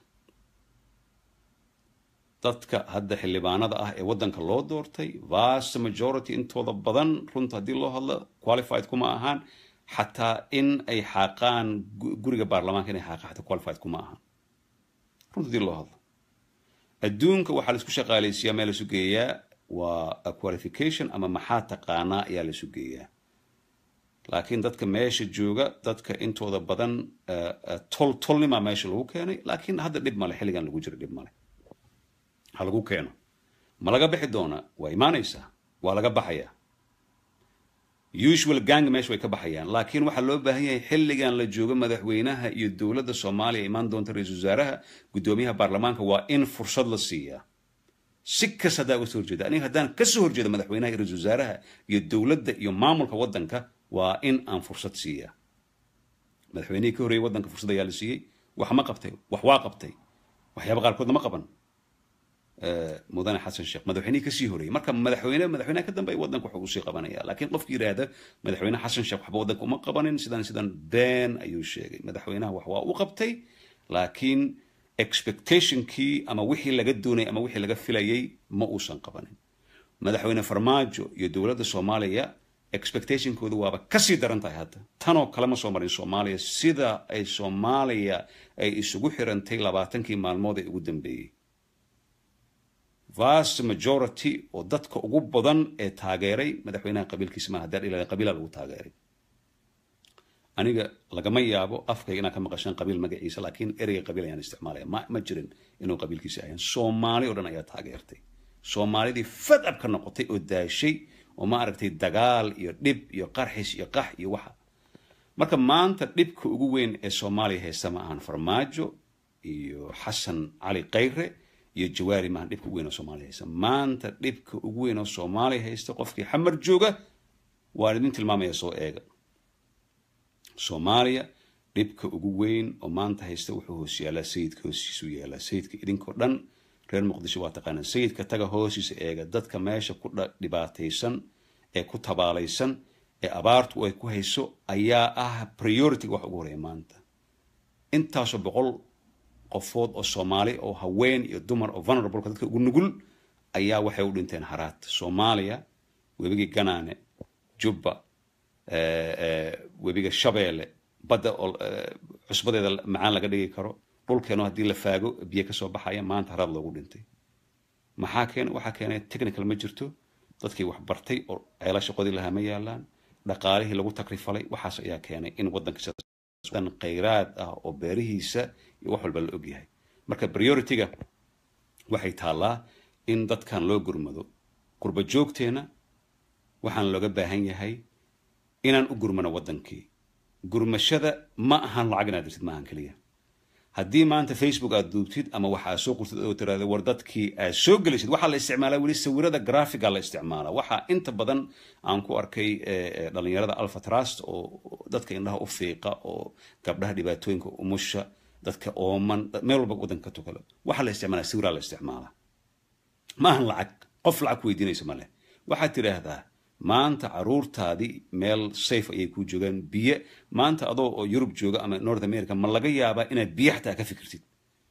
dadka hadda xildhibaanada ah ee waddanka loo doortay vast majority intooda badan runta haddii loo hadlo qualified kuma ahaan xataa in ay xaaqaan guriga baarlamaanka inay xaaqaan xataa qualified kuma ahaan runta haddii loo hadlo adduunka waxaa laisku shaqaalaysiiyaa meel laisu geeyaa waa qualification ama maxaa taqaanaa ayaa laisu geeyaa laakiin dadka meesha jooga dadka intooda badan tol tolnimaa meesha lagu keenay laakiin hadda dhib male xilligan lagu jiro dhib male ha lagu keeno ma laga bixi doonaa waa imaanaysaa waa laga baxayaa usual gang meesha way ka baxayaan laakiin waxaa loo baahan yahay xilligan la joogo madaxweynaha iyo dowladda soomaaliya imaan doonta ra-iisul wasaaraha guddoomiyaha baarlamaanka waa in fursad la siiyaa si kas haddaa uga soo horjeeda aniga haddaan ka soo horjeedo madaxweynaha iyo ra-isul wasaaraha iyo dowladda iyo maamulka waddanka waa in aan fursad siiyaa madaxweynihii ka horreeyey waddanka fursad ayaa la siiyey wax ma qabtay wax waa qabtay waxyaaba qaarkoodna ma qaban mudane xasan sheekh madaxweynihii kasii horreeyey marka madaxweyne madaxweynaha ka dambeeya waddanka wuxuu usii qabanaya laakiin qofki yidhaahda madaxweyne xasan sheekh waxba waddanka uma qabanin sidan sidan been ayuu sheegay madaxweynaha wax waa u qabtay laakiin expectationkii ama wixii laga doonayay ama wixii laga filayay ma uusan qabanin madaxweyne farmaajo iyo dowladda soomaaliya expectationkoodu waaba kasii daran tahay hadda tanoo kale ma soo marin soomaaliya sida ay soomaaliya ay isugu xirantay labaatankii maalmood ee ugu dambeeyey vast majority oo dadka ugu badan ee taageeray madaxweynaha qabiilkiisa maaha haddaan ilaa qabiila lagu taageeray aniga lagama yaabo afkayga inaan ka maqashaan qabiil magaciisa laakiin ereyga qabiil ayaan isticmaalaya ma ma jirin inuu qabiilkiisa ahayn soomaali oo dhan ayaa taageertay soomaalidii fadab ka noqotay oo daashay oo ma aragtay dagaal iyo dhib iyo qarxis iyo qax iyo waxa marka maanta dhibka ugu weyn ee soomaaliya haysta ma ahan farmaajo iyo xasan cali kayre iyo jawaari maahan dhibka ugu weyn oo soomaaliya haysta maanta dhibka ugu weyn oo soomaaliya haysta qofkii xamar jooga waan idin tilmaamaya soo eega soomaaliya dhibka ugu weyn oo maanta haysta wuxuu hoos yaalaa sayidka hoostiisu yaalaa sayidka idinkoo dhan reer muqdisho waa taqaanaa sayidka taga hoostiisa eega dadka meesha ku dhibaataysan ee ku tabaalaysan ee abaartu ay ku hayso ayaa ah priority-ga wax ugu horeeya maanta intaasoo boqol qofood oo soomaali oo haween iyo dumar oo vulnerableka dadka ugu nugul ayaa waxay u dhinteen haraad soomaaliya webigii ganaane jubba webiga shabeelle badda oo cusbadeeda macaan laga dhigi karo dhulkeeno haddii la faago biyo kasoo baxaya maanta haraad loogu dhintay maxaa keena waxaa keenay technical ma jirto dadkii wax bartay oo ceelasha qodi lahaa ma yaalaan dhaqaalihii lagu takrifalay waxaas ayaa keenay in waddankadan khayraad ah oo beerihiisa iyo wax walba la ogyahay marka priority-ga waxay taallaa in dadkan loo gurmado qurba joogteena waxaan looga baahan yahay inaan u gurmano waddankii gurmashada ma ahan lacag inaad dirtid maahan keliya haddii maanta facebook aad duubtid ama waxa aad soo qurtid oo tiraahdo war dadkii aad soo gelisid waxaa la isticmaalaa weli sawirada graphica la isticmaalaa waxaa inta badan aan ku arkay dhalinyarada alpha trust oo dadka indhaha u fiiqa oo gabdhaha dhibaatooyinka umusha dadka ooman meel walba waddanka ka tukalo waxaa la isticmaalaa sawiraa la isticmaalaa ma ahan lacag qof lacag ku weydiinaysa ma leh waxaad tidhaahdaa maanta caruurtaadii meel safe ayay ku joogaan biyo maanta adoo oo yurub jooga ama north america ma laga yaabaa inaad biyo xataa ka fikirtid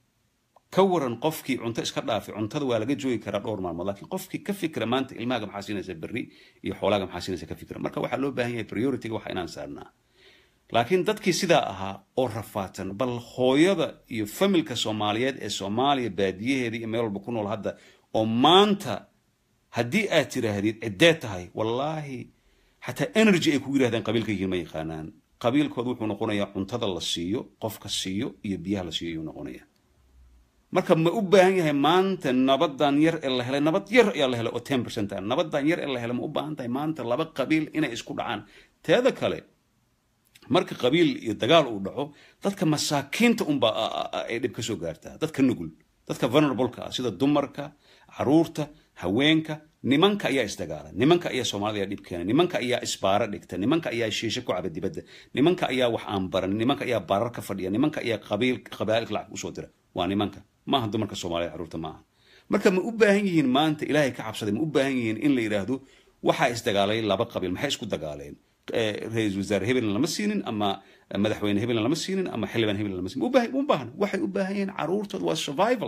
ka waran qofkii cunto iska dhaafay cuntada waa laga joogi karaa dhowr maalmood laakiin qofkii ka fikira maanta ilmahaaga maxaa siinaysa berri iyo xoolaaga maxaa siinaysa ka fikira marka waxaa loo baahan yahay priority-ga waxa inaan saarnaa laakiin dadkii sidaa ahaa oo rafaadsan bal hooyada iyo familka soomaaliyeed ee soomaaliya baadiyaheeda iyo meel walba ku nool hadda oo maanta haddii aad tiraahdid ciddee tahay wallaahi xataa energy ay kugu yirahdaan qabiilka yihiin ma yaqaanaan qabiilkooda wuxuu noqonayaa cuntada la siiyo qofka siiyo iyo biyaha la siiyo ayuu noqonaya marka ma u baahan yahay maanta nabadan yar ee la helay nabad yar ayaa la helay oo ten percent ah nabadan yar ee la helay ma u baahan tahay maanta laba qabiil inay isku dhacaan teeda kale marka qabiil iyo dagaal uu dhaco dadka masaakiinta unba ay dhib ka soo gaartaa dadka nugul dadka vulnerableka ah sida dumarka caruurta haweenka nimanka ayaa isdagaala nimanka ayaa soomaalida ayaa dhib keena nimanka ayaa isbaaro dhigta nimanka ayaa shiisho ku caba dibadda nimanka ayaa wax aan baran nimanka ayaa barar ka fadhiya nimanka ayaa qabiil qabaa'ilka lacag usoo dira waa nimanka maaha dumarka soomaalida caruurta maaha marka ma u baahan yihiin maanta ilaahay ka cabsaday ma u baahan yihiin in la yidhaahdo waxaa isdagaalay laba qabiil maxay isku dagaaleen ra-iisul wasaare hebelna lama siinin ama madaxweyne hebelna lama siinin ama xildhibaan hebelna lama siinin u baahan waxay u baahan yihiin caruurtooda waa survival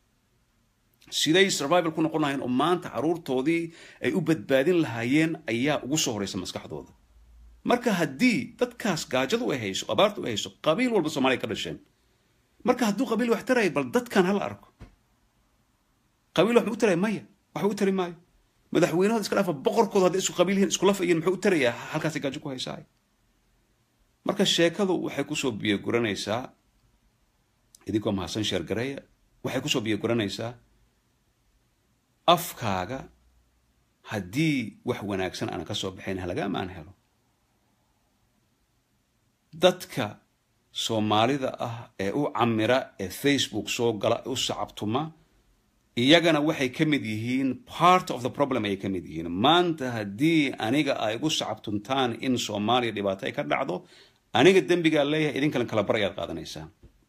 siday survival ku noqon lahayen oo maanta caruurtoodii ay u badbaadin lahaayeen ayaa ugu soo horeysa maskaxdooda marka haddii dadkaas gaajadu ay hayso abaartu ay hayso qabiil walba soomaaliya ka dhasheen marka hadduu qabiil wax taraya bal dadkan hala arko qabiil wax ma u taraya maya waxba u tari maayo madaxweynahooda iska dhaafa boqorkooda hadday isku qabiil yihiin iskula fayiin muxuu u tarayaa halkaasay gaajo ku haysaay marka sheekadu waxay kusoo biyoguranaysaa idinkoo mahadsan sheergareeya waxay kusoo biyoguranaysaa afkaaga haddii wax wanaagsan aana ka soo baxayn halagaama aan helo dadka soomaalida ah ee u camira ee facebook soo gala u sacabtuma iyagana waxay ka mid yihiin part of the problem ayay ka mid yihiin maanta haddii aniga ay igu sacabtuntaan in soomaaliya dhibaato ay ka dhacdo aniga dembigaa leeyahay idinkalan kala bar ayaad qaadanaysaan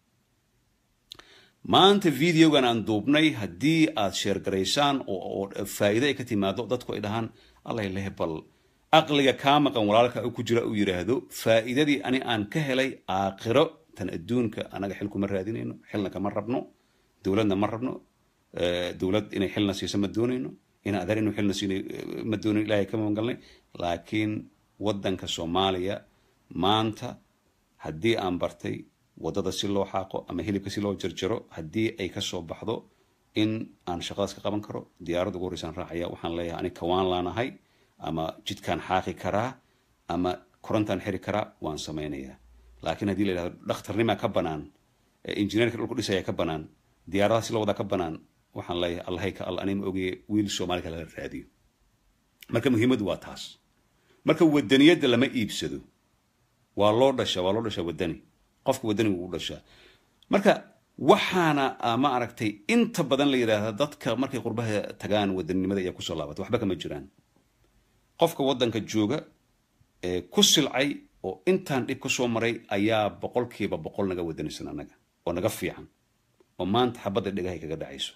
maanta videogan aan duubnay haddii aad sheergaraysaan oo faa'iido ay ka timaado dadku ay dhahaan allay leh bal aqliga kaa maqan walaalka ku jira uu yidhaahdo faa'iidadii ani aan ka helay aakhiro tan adduunka anaga xil kuma raadinayno xilna kama rabno dowladna ma rabno dowlad inay xilna siiso ma doonayno in adeer inuu xilna siina ma doonayn ilaahay ka magangalnay laakiin waddanka soomaaliya maanta haddii aan bartay waddada si loo xaaqo ama hilibka si loo jarjaro haddii ay ka soo baxdo in aan shaqadaas ka qaban karo diyaaradda ugu horreysaan raacaya waxaan leeyahay ani kawaan laanahay ama jidkaan xaaqi karaa ama korontaan xiri karaa waan samaynayaa laakiin haddii la yidhahdo dhakhtarnimaa ka banaan injineerka dhulku dhisaya ka banaan diyaaradaha si loo wadaa ka banaan waxaan leeyahay allahay ka alla anima ogeye wiil soomaali kale la raadiyo marka muhiimaddu waa taas marka wadaniyadda lama iibsado waa loo dhashaa waa loo dhashaa wadani qofka wadanigu u dhashaa marka waxaana ma aragtay inta badan la yidhaahda dadka markay qurbaha tagaan wadaninimada ayaa kusoo laabata waxba kama jiraan qofka waddanka jooga ee ku silcay oo intaan dhib ka soo maray ayaa boqolkiiba boqol naga wadanisan annaga oo naga fiican oo maanta xabadda dhegahay kaga dhacayso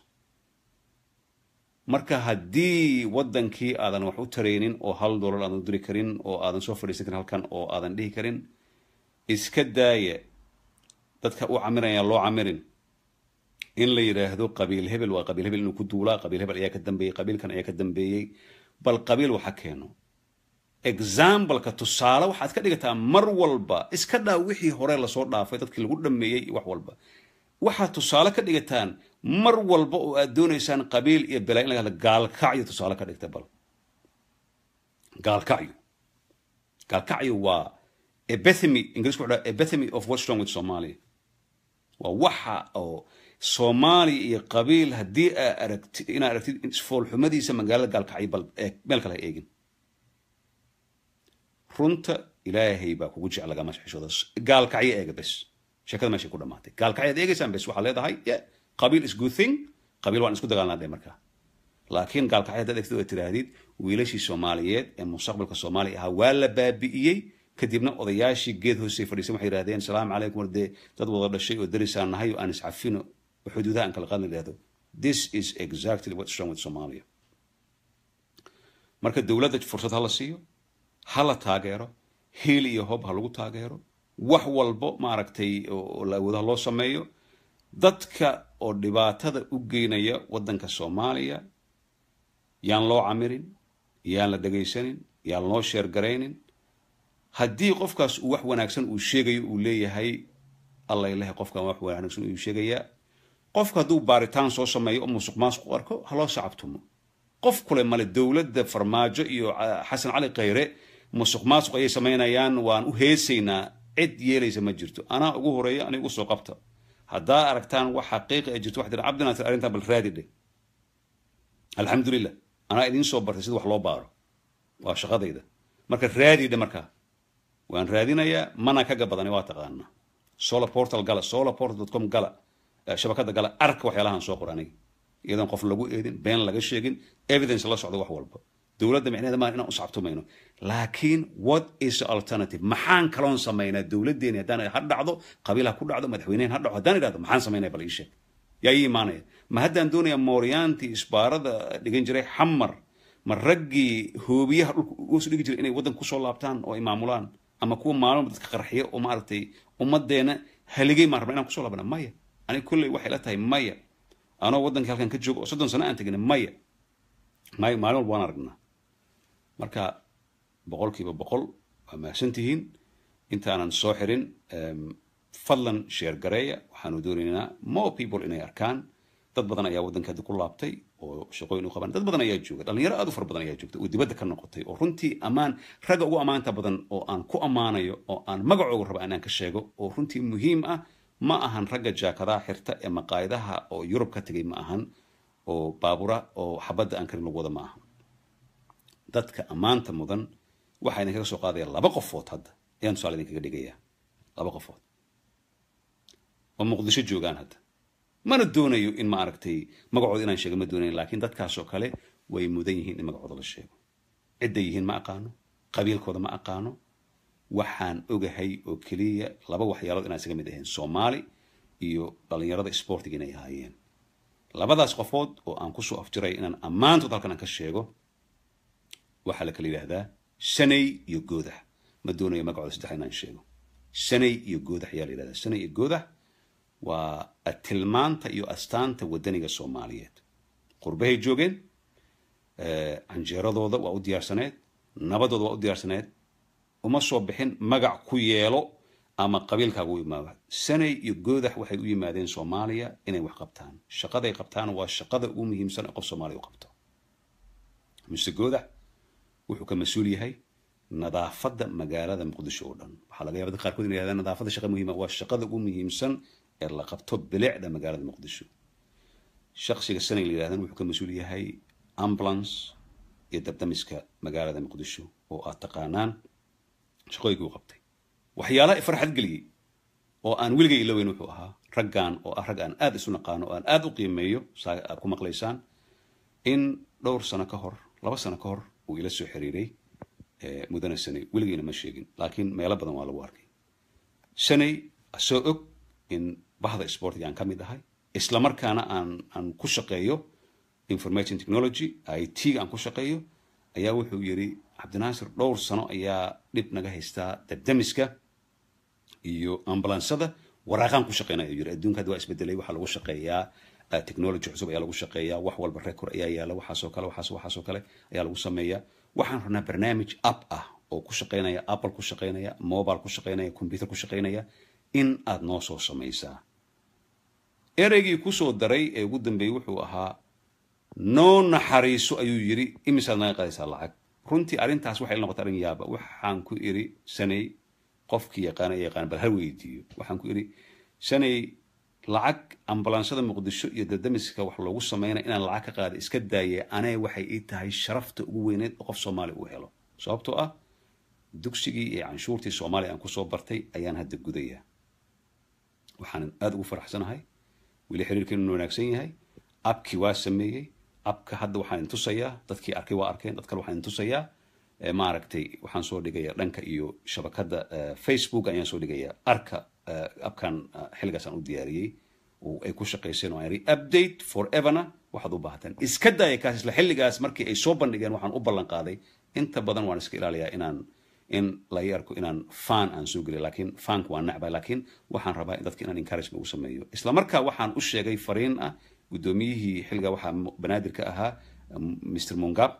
marka haddii waddankii aadan wax u taraynin oo hal dollar aadan u diri karin oo aadan soo fadhiisan karin halkan oo aadan dhihi karin iska daaya dadka u camiraya loo camirin in la yidhaahdo qabiil hebel waa qabiil hebel inuu ku duulaa qabiil hebel ayaa ka dambeeyey qabiilkan ayaa ka dambeeyey bal qabiil waxa keeno exampleka tusaale waxaad ka dhigataa mar walba iska dhaa wixii hore lasoo dhaafay dadkii lagu dhameeyey wax walba waxaad tusaale ka dhigataan mar walba oo aad doonaysaan qabiil iyo belaa in laga hadla gaalkacyo tusaale ka dhigta bal gaalkacyo gaalkacyo waa epithemy ingiriisku wuxuu dhaha epithemy of what's wrong with somalia waa waxa oo soomaaliya iyo qabiil haddii aa aragti inaad aragtid foolxumadiisa magaalada gaalkacyo bal meel kale ha eegin runta ilaahay baa kugu jecel lagama xishooda gaalkacyo eega bes sheekada meeshay ku dhamaatay gaalkacyo ad eegaysaan bes waxaad leedahay qabiil is good thing qabiil waan isku dagaalnaa dhe markaa laakiin gaalkacyo haddaad eegtid oo tiraahdid wiilashii soomaaliyeed ee mustaqbalka soomaaliya ahaa waa la baabi'iyey kadibna odayaashii geed hoosay fadhiisan waxay yidhahdeen salaamu calaykum war dee dad wada dhashay oo darisaan nahay oo aan iscafino oo xuduudaha aan kala qaadna yidhahdo this is exactly what's wrong with somalia marka dowladda fursad ha la siiyo ha la taageero hiil iyo hob ha lagu taageero wax walbo maaragtay oo la awoodaha loo sameeyo dadka oo dhibaatada u geynaya waddanka soomaaliya yaan loo camirin yaan la dhegaysanin yaan loo sheergaraynin haddii qofkaas uu wax wanaagsan uu sheegayo uu leeyahay alla ilahay qofkan wax wanaagsan uu sheegayaa qofka hadduu baaritaan soo sameeyo oo musuq maasuq u arko ha loo sacabtumo qof kule male dowladda farmaajo iyo xasan cali khayre musuq maasuq ayay samaynayaan waan u heesaynaa cid yeelaysa ma jirto anaa ugu horeeya aniga ugu soo qabta haddaa aragtaan wax xaqiiqa ay jirto waxaa tiri cabdinaatir arrintan bal raadi dheh alxamdulilah anaa idiin soo bartay sida wax loo baaro waa shaqadayda marka raadi dhe markaa waan raadinayaa mana kaga badani waa taqaanaa solar portal gala solar portal com gala shabakada gala arka waxyaalahan soo qor aniga iyadoon qof lagu eedin been laga sheegin evidence la socdo wax walba dowladda micnaheeda maa inaan u sacabtumayno laakiin what is the alternative maxaan kaloon samaynaa dowladdeeni haddaan ha dhacdo qabiil ha ku dhacdo madaxweynehen ha dhaco haddaan idhahdo maxaan samaynaya bal ii sheeg yaa ii imaanaya ma haddaan doonayaa mooryaantii isbaarada dhigan jiray xamar ma raggii hoobiyaha dhulka usu dhigi jiray inay waddanka kusoo laabtaan oo ay maamulaan ama kuwa maalmo dadka qarxiya oo maaragtay ummaddeena haligay maan rabna inaan kusoo laabana maya aniga kolley waxay la tahay maya anoo waddankii halkan ka joogo oo soddon sano aan tegin maya maya maalin walba waan aragnaa marka boqolkiiba boqol waa mahadsan tihiin intaanan soo xirin fadlan sheer gareeya waxaanu doonaynaa more people inay arkaan dad badan ayaa waddanka hadda ku laabtay oo shaqooyin u qabaan dad badan ayaa jooga dhalinyaro aad u fara badan ayaa joogta oo dibadda ka noqotay oo runtii ammaan ragga ugu ammaanta badan oo aan ku ammaanayo oo aan magacooga raba inaan ka sheego oo runtii muhiim ah ma ahan ragga jaakadaha xirta ee maqaayadaha oo yurub ka tegay ma ahan oo baabura oo xabadda aan karin lagu wada ma ahan dadka ammaanta mudan waxaa idinkaga soo qaadaya laba qofood hadda ayaan tusaale idinkaga dhigayaa laba qofood oo muqdisho joogaan hadda mana doonayo in ma aragtay magacooda inaan sheego ma doonayo laakiin dadkaasoo kale way mudan yihiin in magacooda la sheego cidday yihiin ma aqaano qabiilkooda ma aqaano waxaan ogahay oo keliya laba waxyaalood inaan isaga mid ahayn soomaali iyo dhallinyarada sportiga inay ahaayeen labadaas qofood oo aan kusoo afjiray inaan ammaantood halkan aan ka sheego waxaa la kala yidhaahdaa sanay iyo goodax ma doonayo magacooda saddex inaan sheego sanay iyo goodax ayaa la yidhahdaa sanay iyo goodax waa tilmaanta iyo astaanta wadaniga soomaaliyeed qurbahay joogeen canjeeradooda waa u diyaarsaneed nabadooda waa u diyaarsaneed uma soo bixin magac ku yeelo ama qabiilkaaga u imaado sanay iyo goodax waxay u yimaadeen soomaaliya inay wax qabtaan shaqaday qabtaan waa shaqada ugu muhiimsan ee qof soomaaliya u qabto mise goodax wuxuu ka mas-uul yahay nadaafadda magaalada muqdisho oo dhan waxaa laga yaba dad qaarkood inay yahdaan nadaafadda shaqa muhiima waa shaqada ugu muhiimsan ee la qabto bilicda magaalada muqdisho shaksiga sanay la yidhahdan wuxuu ka mas-uul yahay ambulance iyo dabdamiska magaalada muqdisho oo aad taqaanaan shaqooyinkii u qabtay waxyaalaha farxad geliyey oo aan weligay ilaweyn wuxuu ahaa raggan oo ah rag aan aad isu naqaano oo aan aad u qiimeeyo saa aad ku maqlaysaan in dhowr sano ka hor laba sano ka hor uu ila soo xiriiray mudane sanay weligayna ma sheegin laakiin meelo badan waa lagu arkay sanay soo og in bahda sportiga aan ka mid ahay isla markaana aan aan ku shaqeeyo information technology i t ga aan ku shaqeeyo ayaa wuxuu yidhi cabdinaasir dhowr sano ayaa dhib naga haystaa dabdamiska iyo ambulansada waraaqaan ku shaqeynaya yiri adduunka hadda waa isbedelay waxaa lagu shaqeeyaa technology cusub ayaa lagu shaqeeyaa wax walba record ayaa yaala waxaasoo kale waxaas waxaasoo kale ayaa lagu sameeyaa waxaan rabnaa barnaamij app ah oo ku shaqeynaya apple ku shaqeynaya mobile ku shaqeynaya computer ku shaqeynaya in aad noo soo samaysaa ereygii kusoo daray ee ugu dambeeyey wuxuu ahaa noo naxariiso ayuu yidhi imisaad naga qadaysaa lacag runtii arrintaas waxay noqotay arrin yaaba waxaan ku iri sanay qofkii yaqaana ee yaqaana bal ha weydiiyo waxaan ku iri sanay lacag ambulaansada muqdisho iyo dadamiska wax loogu sameynaya inaan lacag ka qaada iska daaye anee waxay ii tahay sharafta ugu weyneed oo qof soomaali uu helo sababtoo ah dugsigii iyo canshuurtii soomaaliya aan kusoo bartay ayaan hadda gudayaa waxaan aada ugu faraxsanahay weli xiriirkeenu wanaagsan yahay abkii waa sameeyey abka hadda waxaan intusayaa dadkii arkay waa arkeen dad kale waxaan intusayaa maaragtay waxaan soo dhigayaa dhanka iyo shabakadda facebook ayaan soo dhigayaa arka abkan xilligaasaan u diyaariyey oo ay ku shaqayseen oo aan yidhi update foreverna waxaad u baahataan iska daaya kaas isla xilligaas markii ay soo bandhigeen waxaan u ballan qaaday inta badan waan iska ilaaliyaa inaan in laga arko inaan fan aan soo geliyo laakiin fanka waan necbay laakiin waxaan rabaa in dadka inaan encouragement ugu sameeyo isla markaa waxaan u sheegay fariin ah guddoomiyihii xilliga waxaa banaadir ka ahaa mr mungab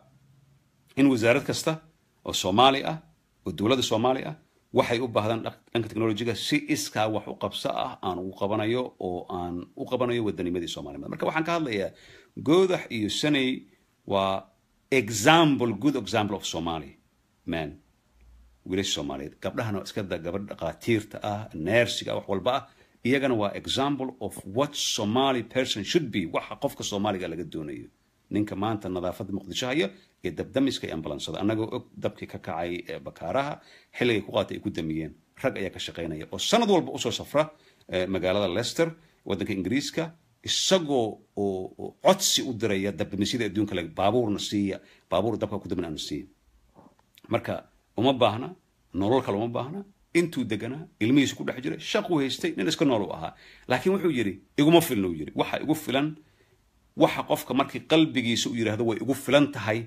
in wasaarad kasta oo soomaali ah oo dowladda soomaali ah waxay u baahdaan dhanka technologiga si iskaa wax u qabso ah aan ugu qabanayo oo aan u qabanayo wadanimadii soomaalimada marka waxaan ka hadlayaa goodax iyo sanay waa example good example of somali man wiilasha soomaaliyeed gabdhahana iska da gabadh dhaqaatiirta ah neersiga wax walba ah iyagana waa example of what somali person should be waxa qofka soomaaliga laga doonayo ninka maanta nadaafadda muqdisho haya ee dabdamiska iyo ambalansada annagoo og dabkii ka kacay ee bakaaraha xilligay ku qaatay ay ku damiyeen rag ayaa ka shaqaynaya oo sanad walba usoo safra magaalada leicester waddanka ingiriiska isagoo oo codsi u diraya dabdamisyada adduunka le baabuurna siiya baabuur dabka ku damin aana siiya marka uma baahna nolol kale uma baahna intuu deganaa ilmihiisu ku dhex jiray shaquu haystay nin iska nool u ahaa laakiin wuxuu yidhi iguma filna uu yidhi waxa igu filan waxa qofka markii qalbigiisa u yidhaahdo way igu filan tahay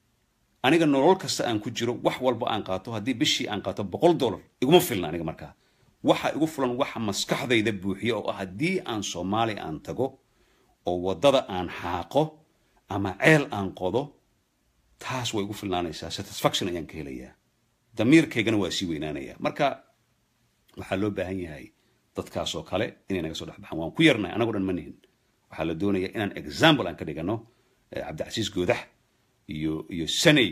aniga nolol kasta aan ku jiro wax walba aan qaato haddii bishii aan qaato boqol dollar iguma filna aniga markaa waxa igu filan waxa maskaxdayda buuxiya oo ah haddii aan soomaali aan tago oo waddada aan xaaqo ama ceel aan qodo taas way igu filnaanaysaa satisfaction ayaan ka helayaa damiirkaygana waa sii weynaanaya marka waxaa loo baahan yahay dadkaasoo kale inay naga soo dhex baxaan waan ku yarnahay anagoo dhan ma nihin waxaa la doonaya inaan example aan ka dhigano cabdicasiis goodax iyo iyo sanay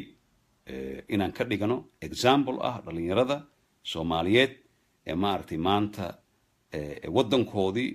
inaan ka dhigano example ah dhalinyarada soomaaliyeed ee maaragtay maanta waddankoodii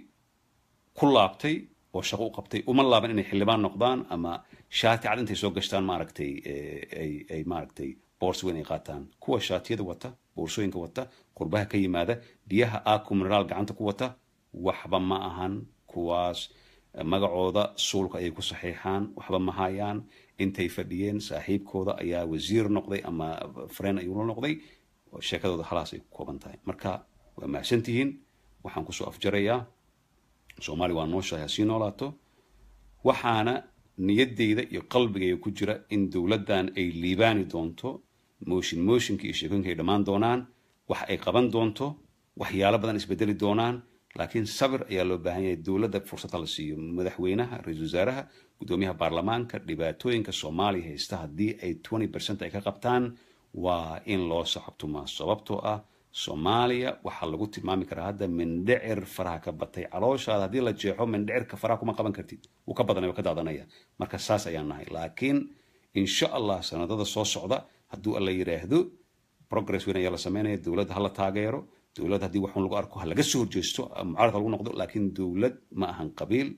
ku laabtay oo shaqo u qabtay uma laaban inay xildhibaan noqdaan ama shaati cad intay soo gashtaan maaragtay ay ay maaragtay boorso weyn ay qaataan kuwa shaatiyada wata boorsooyinka wata qurbaha ka yimaada biyaha aku mineraal gacanta ku wata waxba ma ahan kuwaas magacooda suulka ayay ku saxiixaan waxba ma hayaan intay fadhiyeen saaxiibkooda ayaa wasiir noqday ama fareen ayuu la noqday sheekadooda halaas ay ku kooban tahay marka waa mahadsan tihiin waxaan kusoo afjarayaa soomaaliya waa nooshahay ha sii noolaato waxaana niyaddayda iyo qalbigayga ku jira in dowladdan ay liibaani doonto mooshin mooshinka iyo sheekooyinka ay dhammaan doonaan wax ay qaban doonto waxyaalo badan isbedeli doonaan laakiin sabir ayaa loo baahan yahay dowladda fursad la siiyo madaxweynaha ra-iisul wasaaraha guddoomiyaha baarlamaanka dhibaatooyinka soomaaliya haysta haddii ay twenty percent ay ka qabtaan waa in loo sacabtumaa sababtoo ah soomaaliya waxaa lagu tilmaami karaa hadda mindhicir faraha ka batay calooshaada haddii la jeexo mindhicirka faraha kuma qaban kartid wuu ka badanaya waa ka daadanaya marka saas ayaan nahay laakiin insha allah sanadada soo socda hadduu alla yidhaahdo progress weyn ayaa la sameynaya dowladda hala taageero dowlad haddii waxun lagu arko ha laga soo horjeesto mucaaradka lagu noqdo laakiin dowlad ma ahan qabiil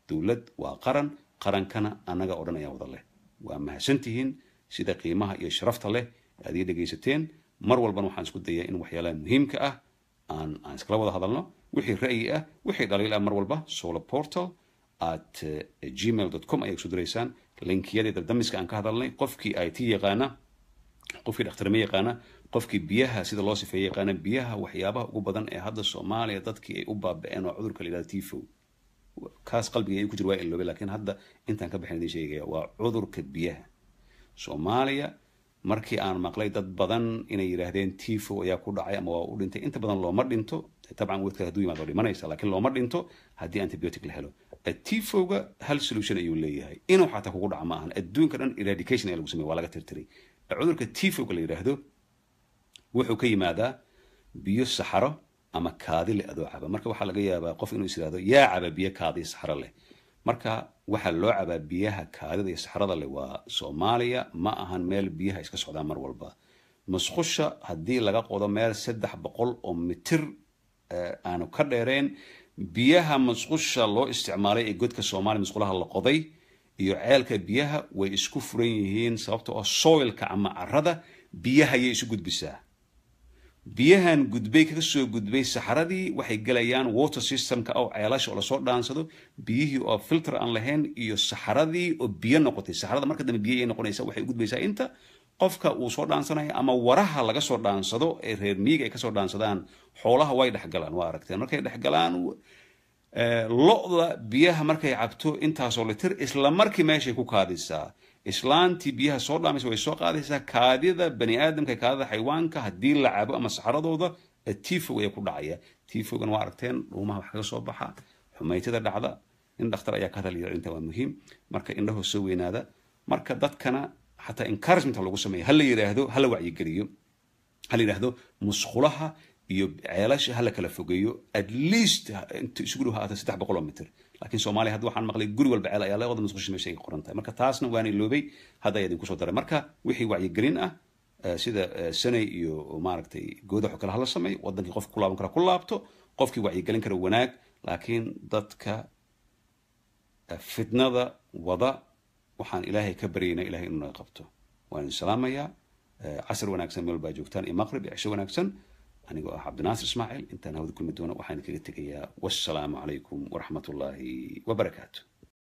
dowlad waa qaran qarankana annaga oo dhan ayaa wada leh waa mahadsantihiin sida qiimaha iyo sharafta leh aad ii dhegaysateen mar walbana waxaan isku dayaa in waxyaalaha muhiimka ah aan aan iskala wada hadalno wixii ra'yi ah wixii dhaliil ah mar walba solar portal at gmail com ayaa kusoo diraysaan linkiyadii dabdamiska aan ka hadalnay qofkii i t yaqaana qofkii dhakhtarnimo yaqaana qofkii biyaha sida loo sifeeye yaqaana biyaha waxyaabaha ugu badan ee hadda soomaaliya dadkii ay u baaba'een oo cudurka la yidhahdo tifo kaas qalbiga ay ku jira waa iloobay laakiin hadda intaan ka bixin idin sheegaya waa cudurka biyaha soomaaliya markii aan maqlay dad badan inay yidhaahdeen tifo ayaa ku dhacay ama waa u dhintay inta badan looma dhinto tabcan wadka hadduu yimaado waa dhimanaysa laakiin looma dhinto haddii antibiotic la helo tifoga hal solution ayuu leeyahay inuu xataa kugu dhaca ma ahan adduunka dhan eradication ayaa lagu samey waa laga tirtiray cudurka tifoga la yidhaahdo wuxuu ka yimaadaa biyo saxaro ama kaadi leh adoo caba marka waxaa laga yaabaa qof inuu is yidhahdo yaa caba biyo kaadi saxaro leh marka waxaa loo cabaa biyaha kaadida iyo saxrada leh waa soomaaliya ma ahan meel biyaha iska socdaan mar walba musqusha haddii laga qodo meel saddex boqol oo mitir aanu ka dheereen biyaha musqusha loo isticmaalay ee godka soomaaliya musqulaha la qoday iyo ceelka biyaha way isku furan yihiin sababta oo soilka ama carada biyahayay isu gudbisaa biyahan gudbay kaga soo gudbay saxaradii waxay gelayaan water systemka oo ceelasha oo lasoo dhaansado biyihii oo filter aan lahayn iyo saxaradii oo biyo noqotay saxarada marka dambe biyo ay noqonaysa waxay u gudbaysaa inta qofka uu soo dhaansanayo ama waraha laga soo dhaansado ee reer miyiga ay kasoo dhaansadaan xoolaha way dhexgalaan waa aragteen markay dhexgalaan lo-da biyaha markay cabto intaasoo litir isla markii meeshay ku kaadisaa islaantii biyaha soo dhaamaysa way soo qaadaysaa kaadida bani aadamka kaadida xayawaanka haddii la cabo ama saxaradooda tifog ayaa ku dhacaya tifogan waa aragteen dhuumaha wax kaga soo baxa xumaytada dhacda in dhakhtar ayaa ka hadalaya inta waa muhiim marka indhahoo soo weynaada marka dadkana xataa encouragement lagu sameeya hala yidhaahdo hala wacyigeliyo hala yidhaahdo musqulaha iyo ceelasha hala kala fogeeyo at least inta isugu dhow haata saddex boqol oo mitir laakiin soomaaliya hadda waxaan maqlay guri walba ceel ayaa leeqoda musqusha meesha ay qoran tahay marka taasna waana iloobay hadda ayaa idinku soo daray marka wixii wacyigelin ah sida sanay iyo maaragtay goodaxo kale hala sameeyo wadankii qofka ku laaban kara ku laabto qofkii wacyigelin kara wanaag laakiin dadka fitnada wada waxaan ilaahay ka baryaynaa ilahay inuu naga qabto waan idin salaamayaa casr wanaagsan meel baa joogtaan iyo maqrib iyo cisho wanaagsan anigoo ah cabdinaasir ismaaciil intaan hawada kulmi doono waxaan kaga tegayaa wassalaamu calaykum waraxmat ullaahi wabarakaatu